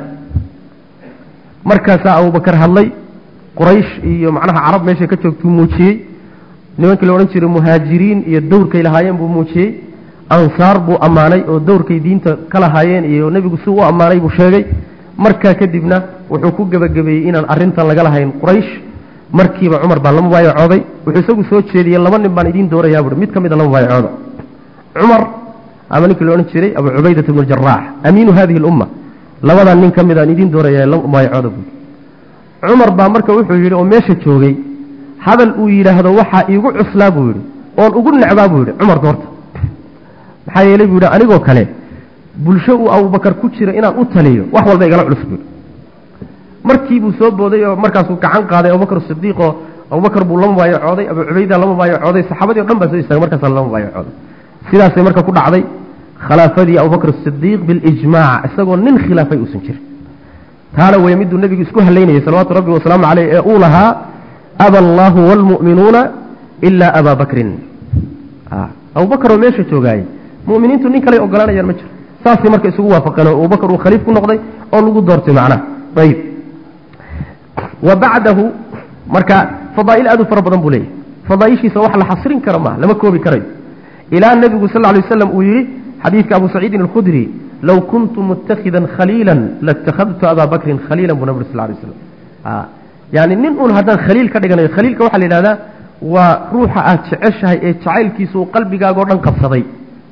markaasaa abubakar hadlay quraysh iyo macnaha carab meeshay ka joogtuu muujiyey nimankii la odhan jiray muhaajiriin iyo dowrkay lahaayeen buu muujiyey ansaar buu ammaanay oo dowrkay diinta ka lahaayeen iyo nebigu si u ammaanay buu sheegay markaa kadibna wuxuu ku gebagabeeyey inaan arrintan laga lahayn quraysh markiiba cumar baa la mubaayacooday wuxuu isagu soo jeediyey laba nin baan idiin doorayaa buui mid ka mida la mubaayacooda cumar ama ninkii la odhan jiray abu cubaydat bnu jaraax amiinu hadihi lumma labadan nin ka midaan idiin doorayaa la mubaayacooda buui cumar baa marka wuxuu yidhi oo meesha joogay hadal uu yidhaahdo waxaa iigu cuslaa buu yidhi oon ugu necbaa buu yidhi cumar doorta maxaa yeelay buu yidhi anigoo kale bulsho uu abubakar ku jira inaan u taliyo wax walba igala culus buu markii buu soo booday oo markaasuu gacan qaaday abubakar sidiiqoo abubakar buu la mubaayacooday abu cubayda la mubaayacooday saxaabadii o dhan baa soo istaagay markaasa la mubaayacooday sidaasay marka ku dhacday khilaafadii abubakr sidiiq bilijmaac isagoo nin khilaafay uusan jirin taana wey miduu nebigu isku halaynayay salawaatu rabbi wasalaamu caleyh ee uu lahaa aba allaahu waalmu'minuuna ilaa abaa bakrin abubakar oo meesha joogaayey mu'miniintu nin kaley ogolaanayaan ma jiro saasay marka isugu waafaqeen oo abubakar uu khaliif ku noqday oo lagu doortay macnaha ayib wa bacdahu marka fadaa'il aad u fara badan buu leeyahy fadaaishiisa wax la xasrin karo maaha lama koobi karayo ilaa nebigu sal ly waslam uu yidhi xadiidka abu saciidin alkhudri low kuntu mutakhidan khaliila latakhadtu abaa bakrin khaliila buu nabig sal lay slam yani nin uun haddaan khaliil ka dhiganayo khaliilka waxaa la yidhahdaa waa ruuxa aad jeceshahay ee jacaylkiisa uu qalbigaagao dhan qabsaday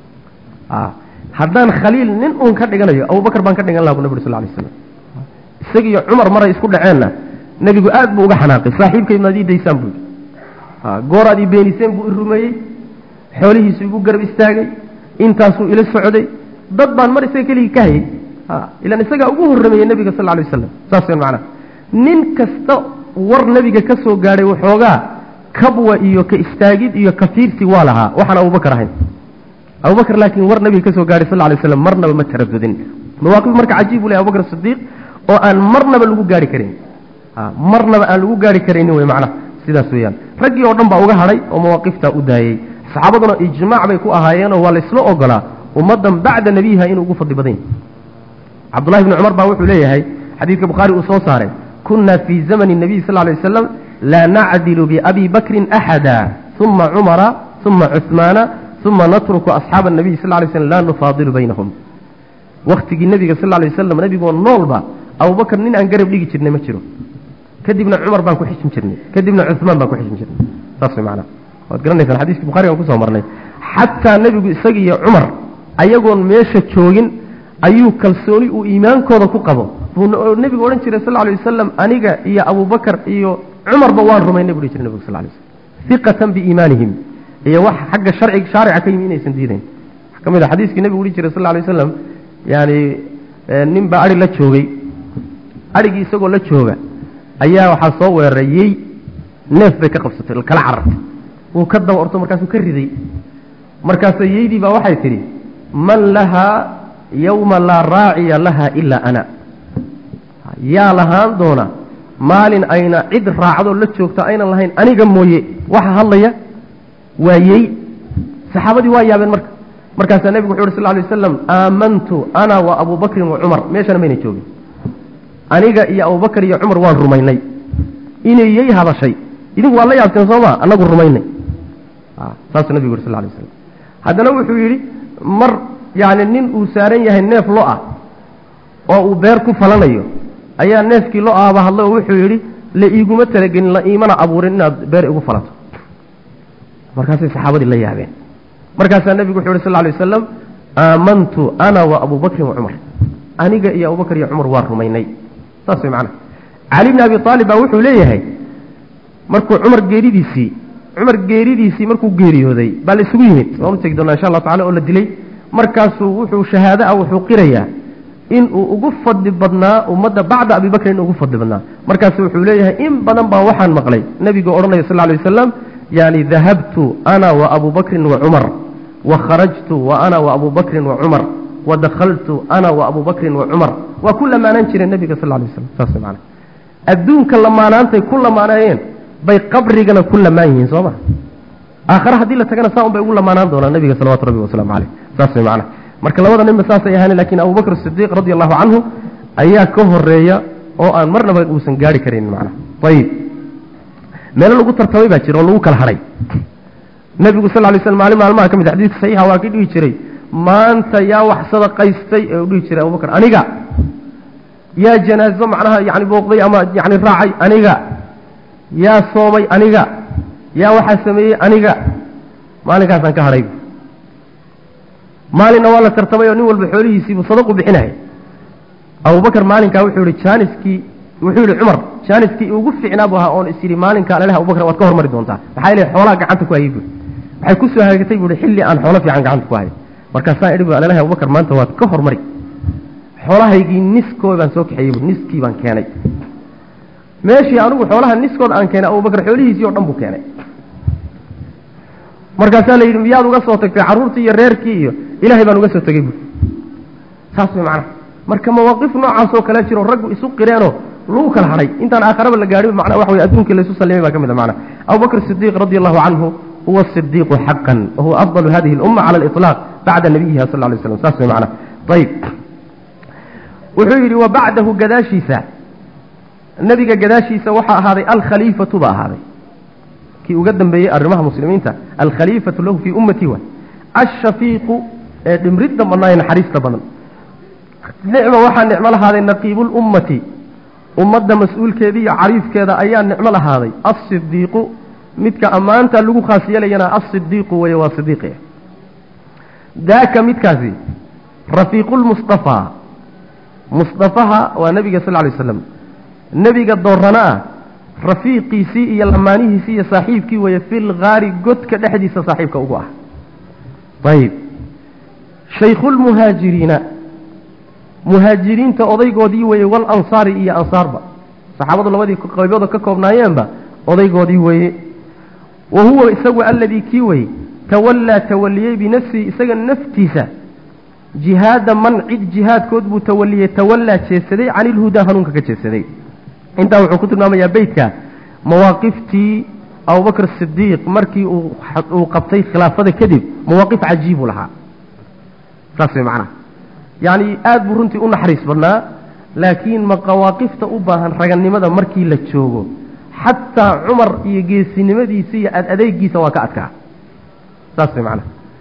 haddaan khaliil nin uun ka dhiganayo abubakar baan ka dhigan laha bu nabig sal lay slam isagiiyo cumar maray isku dhaceenna nebigu aad buu uga xanaaqay saaxiibkay maad ii daysaan buu yidhi gooraad ii beeniseen buu i rumeeyey xoolihiisu igu garab istaagay intaasuu ila socday dad baan mar isaga keligii ka hayay ilan isagaa ugu horrameeyey nebiga sal lay wasalam saas wen macnaha nin kasta war nebiga ka soo gaadhay waxoogaa kabwa iyo ka istaagid iyo ka fiirsi waa lahaa waxaan abubakar ahayn abubakar laakiin war nebiga ka soo gaadhay sal lay waslam marnaba ma taradudin mawaaqif marka cajiib u leh abubakar sidiiq oo aan marnaba lagu gaari karin marnaba aan lagu gaari karaynin wey macnaha sidaas weeyaan raggii oo dhan baa uga hadhay oo mawaaqiftaa u daayey saxaabaduna ijmaac bay ku ahaayeenoo waa laysla ogolaa ummaddan bacda nebiyiha inuu ugu fadli badan yahy cabdullahi bni cumar baa wuxuu leeyahay xadiidka bukhaari uu soo saaray kunna fii zamani nabiy sal lay wasalam laa nacdilu biabi bakrin axada uma cumara uma cuhmaana uma natruku asxaaba anabiy sal lay slm laa nufaadilu baynahum waktigii nebiga sal lay waslam nebigoo noolba abubakar nin aan garab dhigi jirnay ma jiro kadibna cumar baan ku xijin jirnay kadibna cumaan baan ku xijin jirnay saas way macnaha waad garanaysaan xadiiskii bukharigan kusoo marnay xataa nebigu isaga iyo cumar ayagoon meesha joogin ayuu kalsooni uu iimaankooda ku qabo buu nebigu odhan jiray sal lay wasalam aniga iyo abubakar iyo cumarba waan rumaynay buu dhihi jiray nebigu sal lay slam iqatan biiimaanihim iyo wax xagga sharci shaarica ka yimi inaysan diidayn wax ka mid a xadiiskii nebigu dhihi jiray sal lay wasalam yaani nin baa adhi la joogay adhigii isagoo la jooga ayaa waxaa soo weeraray yey neef bay ka qabsatay kala carartay wuu ka daba orto markaasuu ka riday markaasa yeydii baa waxay tidhi man lahaa yowma laa raaciya laha ilaa ana yaa lahaan doona maalin ayna cid raacdoo la joogto aynan lahayn aniga mooye waxa hadlaya waa yey saxaabadii waa yaabeen marka markaasaa nebigu wuxu uhi sal lay wasalam aamantu ana wa abubakrin wa cumar meeshana mayna joogin aniga iyo abubakar iyo cumar waan rumaynay inay yey hadashay idinku waad la yaabteen sooma anagu rumaynay saasuu nebigu yuri sal lay waslam haddana wuxuu yidhi mar yacni nin uu saaran yahay neef lo ah oo uu beer ku falanayo ayaa neefkii lo ahba hadlay oo wuxuu yidhi la iiguma talagelin la iimana abuurin inaad beer igu falato markaasay saxaabadii la yaabeen markaasaa nebigu wuxuu yhi sal lay wasalam aamantu ana wa abubakrin wa cumar aniga iyo abubakar iyo cumar waa rumaynay saas way macnaha cali bni abi aalib baa wuxuu leeyahay markuu cumar geeridiisii cumar geeridiisii markuu geeriyooday baa la isugu yimid waanu tegi doonaa insha allahu tacala oo la dilay markaasuu wuxuu shahaado ah wuxuu qirayaa inuu ugu fadli badnaa ummadda bacda abibakrin ugu fadli badnaa markaasu wuxuu leeyahay in badan baa waxaan maqlay nebiga odhanaya sal lay wasalam yani dahabtu ana wa abu bakrin wa cumar wa kharajtu wa ana wa abu bakrin wa cumar wa dakhaltu ana wa abu bakrin wa cumar waa ku lamaanaan jireen nebiga sal lay waslam saas mana adduunka lamaanaantay ku lamaanayeen bay qabrigana ku lamaan yihiin soo ma aakhare haddii la tagana saa un bay ugu lamaanaan doonaa nebiga salawatu rabbi wasalaamu caleyh saas way macana marka labada ninba saasay ahaaneen lakin abubakr sidiiq radi allahu canhu ayaa ka horeeya oo aan marnaba uusan gaari karin macnaha ayib meelo lagu tartamay baa jira oo lagu kala hadhay nebigu sal lay slam maalin maalmaha ka mid a xadiidka saxiixa waa ka dhihi jiray maanta yaa wax sadaqaystay ee u dhihi jiray abubakar aniga yaa janaazo macnaha yani booqday ama yani raacay aniga yaa soomay aniga yaa waxaa sameeyey aniga maalinkaasaan ka hadhay maalinna waa la tartamay oo nin walba xoolihiisiibuu sadaqu bixinaya abubakar maalinkaa wuxuu yihi jaaniskii wuxuu yihi cumar jaaniskii ugu fiicnaa bu ahaa oon is yidhi maalinkaa alelh abubakar waad ka hormari doontaa maxaa yeele xoolaha gacanta ku hayay buui waxay ku soo hagaagtay buuhi xilli aan xoolo fiican gacanta ku hayo markaasaan idhi bu alelh abubakar maanta waad ka hormari xoolahaygii niskooda baan soo kaxeeyey bu niskii baan keenay meeshii anigu xoolaha niskooda aan keenay abubakar xoolihiisii oo dhan buu keenay markaasaa la yidhi miyaad uga soo tagtay carruurtii iyo reerkii iyo ilaahay baan uga soo tegey buui saas way macnaha marka mawaaqif noocaas oo kale jiro raggu isu qireenoo lagu kala hadhay intaan aakharaba la gaadhin macnaa waxa wey adduunkii laysu sallimay baa ka mid a macnaha abubakr sidiiq radi allahu canhu huwa sidiiqu xaqan wahuwa afdalu hadihi alumma cala aliطlaaq bacda nabiyiha sal lay slam saas way macnaha ayib wuxuu yidhi wa bacdahu gadaashiisa nebiga gadaashiisa waxaa ahaaday alkhaliifatu ba ahaaday kii uga dambeeyey arrimaha muslimiinta alkhaliifatu lahu fii ummatii wa ashafiiqu ee dhimridda badnaa ee naxariista badan nicma waxaa nicmo lahaaday naqiibulummati ummadda mas-uulkeeda iyo cariifkeeda ayaa nicmo lahaaday asidiiqu midka ammaanta lagu khaas yeelayana asidiiqu weye waa sidiiqi daaka midkaasi rafiiqulmustafaa mustafaha waa nebiga sal ly slam nebiga doorana ah rafiiqiisii iyo lamaanihiisii iyo saaxiibkii weeye fil gaari godka dhexdiisa saaxiibka ugu ah ayib shaykhulmuhaajiriina muhaajiriinta odaygoodii weeye walansaari iyo ansaarba saxaabadu labadii qaybooda ka koobnaayeenba odaygoodii weeye wa huwa isagu alladii kii weye tawallaa tawaliyey binafsihi isaga naftiisa jihaada man cid jihaadkood buu tawaliyey tawallaa jeesaday cani ilhudaa hanuunka ka jeesaday intaa wuxuu ku tilmaamayaa beytka mawaaqiftii abubakr sidiiq markii uu qabtay khilaafada kadib mawaaqif cajiibuu lahaa saas way macnaha yacni aada buu runtii u naxariis badnaa laakiin maqawaaqifta u baahan ragannimada markii la joogo xataa cumar iyo geesinimadiisa iyo ad adeegiisa waa ka adkaa saas way macnaha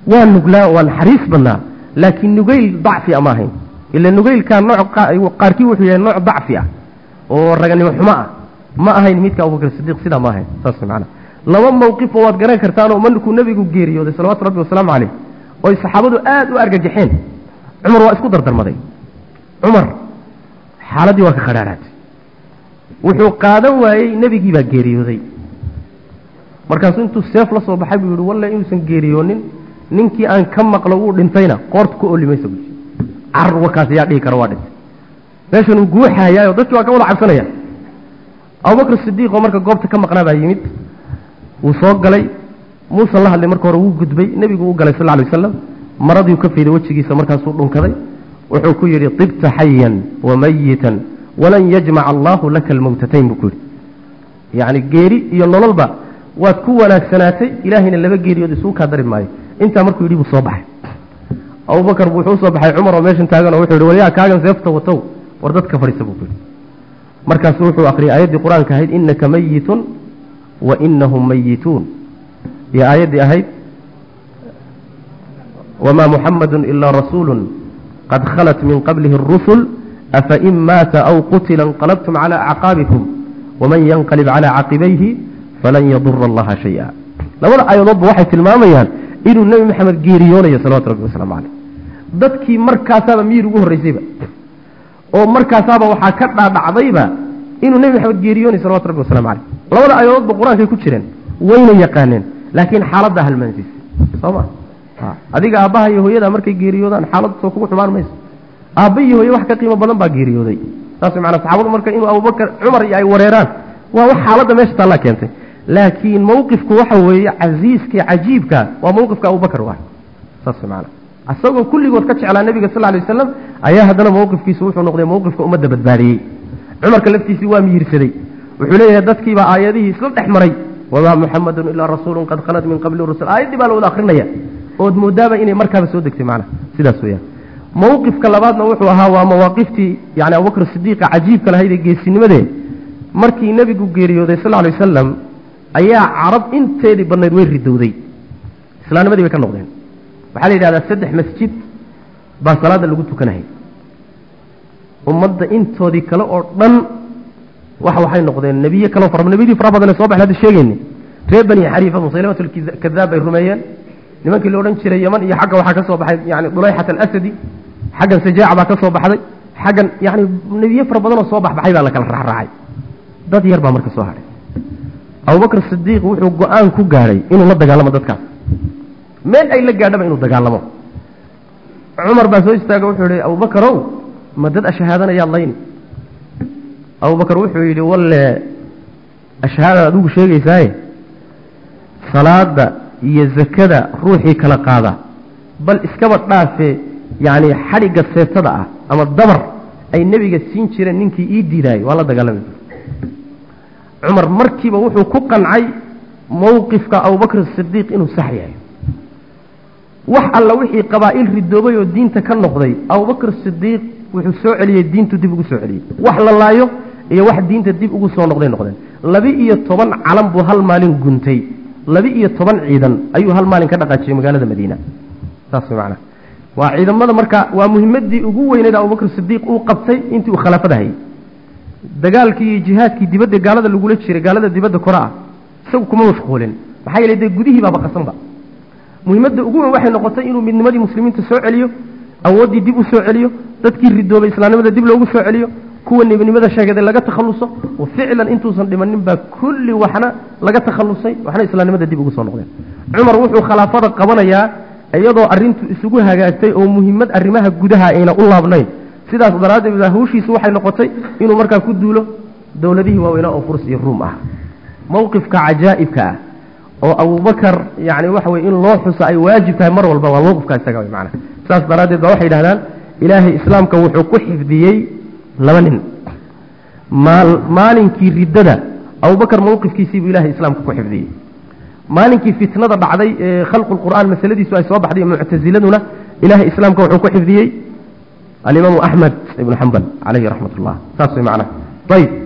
waa nuglaa waa naxariis badnaa laakiin nugayl dacfi a ma ahayn ila nugaylkaa nooc qaarkii wuxuu yahay nooc dacfi ah oo raganimo xumo ah ma ahayn midka abubakr sidiiq sidaa ma ahayn saas macana laba mawqifoo waad garan kartaanoo markuu nebigu geeriyooday salawatu rabbi wasalaamu caleyh oy saxaabadu aada u argagaxeen cumar waa isku dardarmaday cumar xaaladdii waa ka khadhaaraatay wuxuu qaadan waayey nebigii baa geeriyooday markaasuu intuu seef la soo baxay buu yihi walle inuusan geeriyoonin ninkii aan ka maqlo wuu dhintayna qoorta ku oli maysa buui carar warkaas ayaa dhihi kara waa dhintay meeshanuu guuxayaayo dadkii waa ka wada cabsanaya abubakr sidiiq oo marka goobta ka maqnaa baa yimid wuu soo galay muusan la hadlay marka hore wuu gudbay nebigu u galay sal lla alay wasalam maradiiu ka fayday wejigiisa markaasuu dhunkaday wuxuu ku yidhi tibta xayan wa mayitan walan yajmaca allahu laka almawtatayn buu ku yidhi yacni geeri iyo nololba waad ku wanaagsanaatay ilaahayna laba geeriyood isugu kaa dari maayo intaa markuu yidhi buu soo baxay abubakar buu wuxuu usoo baxay cumar oo meeshan taagan oo wuxuu yidhi walyaa kaagan seefta watow war dadka fadhiisa buu ku yidhi markaasuu wuxuu akhriyay aayaddii qur-aanka ahayd innaka mayitun wa inahum mayituun iyo aayaddii ahayd wamaa muxamadun ilaa rasuulu qad khalat min qablihi اrusul afain maata aw qutila inqalabtum cala acqaabikum waman yanqalib cala caqibayhi falan yadura allaha shaya labada aayadoodba waxay tilmaamayaan inuu nebi maxamed geeriyoonayo salawatu rabbi wasalaamu caleyh dadkii markaasaaba miyir ugu horreysayba oo markaasaaba waxaa ka dhaadhacdayba inuu nebi maxamed geeriyoonayo salawatu rabbi wasalamu caleyh labada aayadoodba qur-aankay ku jireen wayna yaqaaneen laakiin xaaladdaa halmaansiisay soo ma adiga aabbaha iyo hooyada markay geeriyoodaan xaaladdu soo kugu xumaan mayso aabba iyo hooye wax ka qiimo badan baa geeriyooday saas maana saxaabadu marka inuu abubakar cumar iyo ay wareeraan waa wax xaaladda meesha taallaa keentay laakiin mawqifku waxa weeye casiiska cajiibka waa mawqifka abubakar waa saas maana isagoo kulligood ka jeclaa nebiga sal lay wasalam ayaa haddana mawqifkiisu wuxuu noqday mawqifka ummadda badbaadiyey cumarka laftiisii waa miyirsaday wuxuu leeyahay dadkiibaa aayadihii isla dhex maray wamaa muxamadun ilaa rasuulun qad khalad min qabli rusul aayaddii baa la wada akrinaya ood moodaaba inay markaaba soo degtay macna sidaas weyaan mawqifka labaadna wuxuu ahaa waa mawaaqiftii yani abubakr sidiiqa cajiibka lahayd ee geesinimadee markii nebigu geeriyooday sal lay wasalam ayaa carab inteedii badnayd way ridowday islaamnimadii bay ka noqdeen waxaa la yidhahdaa saddex masjid baa salaada lagu tukanayay ummadda intoodii kale oo dhan wax waxay noqdeen nebiye kaleo fara nebiyadii fara badan ee soo baxay hadda sheegayni reer bani xariifa musaylimat alkadaab bay rumeeyeen nimankii la odhan jiray yaman iyo xagga waxaa ka soo baxay yani dulayxat alasadi xaggan sajaaca baa ka soo baxday xaggan yani nebiye fara badanoo soo baxbaxay baa la kala raacraacay dad yar baa marka soo hadhay abubakr sidiiq wuxuu go-aan ku gaadhay inuu la dagaalamo dadkaas meel ay la gaadhaba inuu dagaalamo cumar baa soo istaaga wuxuu yihi abubakarow ma dad ashahaadanayaad layni abubakar wuxuu yidhi walle ashahaadaad adigu sheegaysaaye salaada iyo zakada ruuxii kala qaada bal iskaba dhaafe yacni xadhigga seetada ah ama dabar ay nebiga siin jireen ninkii ii diidaayay waa la dagaalami cumar markiiba wuxuu ku qancay mowqifka abubakr sidiiq inuu sax yahay wax alla wixii qabaa'il ridoobay oo diinta ka noqday abubakr sidiiq wuxuu soo celiyey diintu dib ugu soo celiyey wax la laayo iyo wax diinta dib ugu soo noqday noqdeen laba-iyo toban calan buu hal maalin guntay laba-iyo toban ciidan ayuu hal maalin ka dhaqaajiyey magaalada madiina saas way macnaha waa ciidamada marka waa muhimadii ugu weyneed abubakr sidiiq uu qabtay intii uu khilaafada hayay dagaalkii iyo jihaadkii dibadda gaalada lagula jiray gaalada dibadda kore ah isagu kuma mashquulin maxaa yeele dee gudihii baaba qasanba muhimadda ugu weyn waxay noqotay inuu midnimadii muslimiinta soo celiyo awooddii dib u soo celiyo dadkii ridoobay islaamnimada dib loogu soo celiyo kuwa nebinimada sheegaday laga takhalluso oo ficlan intuusan dhimanin baa kulli waxna laga takhallusay waxna islaamnimada dib ugu soo noqdeen cumar wuxuu khilaafada qabanayaa iyadoo arrintu isugu hagaagtay oo muhimmad arrimaha gudaha ayna u laabnayn sidaas daraaddeed hawshiisu waxay noqotay inuu markaa ku duulo dowladihii waaweynaa oo furs iyo ruum ah mowqifka cajaa'ibka ah oo abubakar yani waxa weye in loo xuso ay waajib tahay mar walba waa mowqifka isaga wey macana saas daraaddeed ba waxay yidhahdaan ilaahay islaamka wuxuu ku xifdiyey laba nin maal maalinkii riddada abubakar mowqifkiisii buu ilahay islaamka ku xifdiyey maalinkii fitnada dhacday ee khalqu lqur'aan masaladiisu ay soo baxday muctasiladuna ilahay islaamka wuxuu ku xifdiyey alimaamu axmed ibnu xambal calayhi raxmat ullah saas way macnaha ayib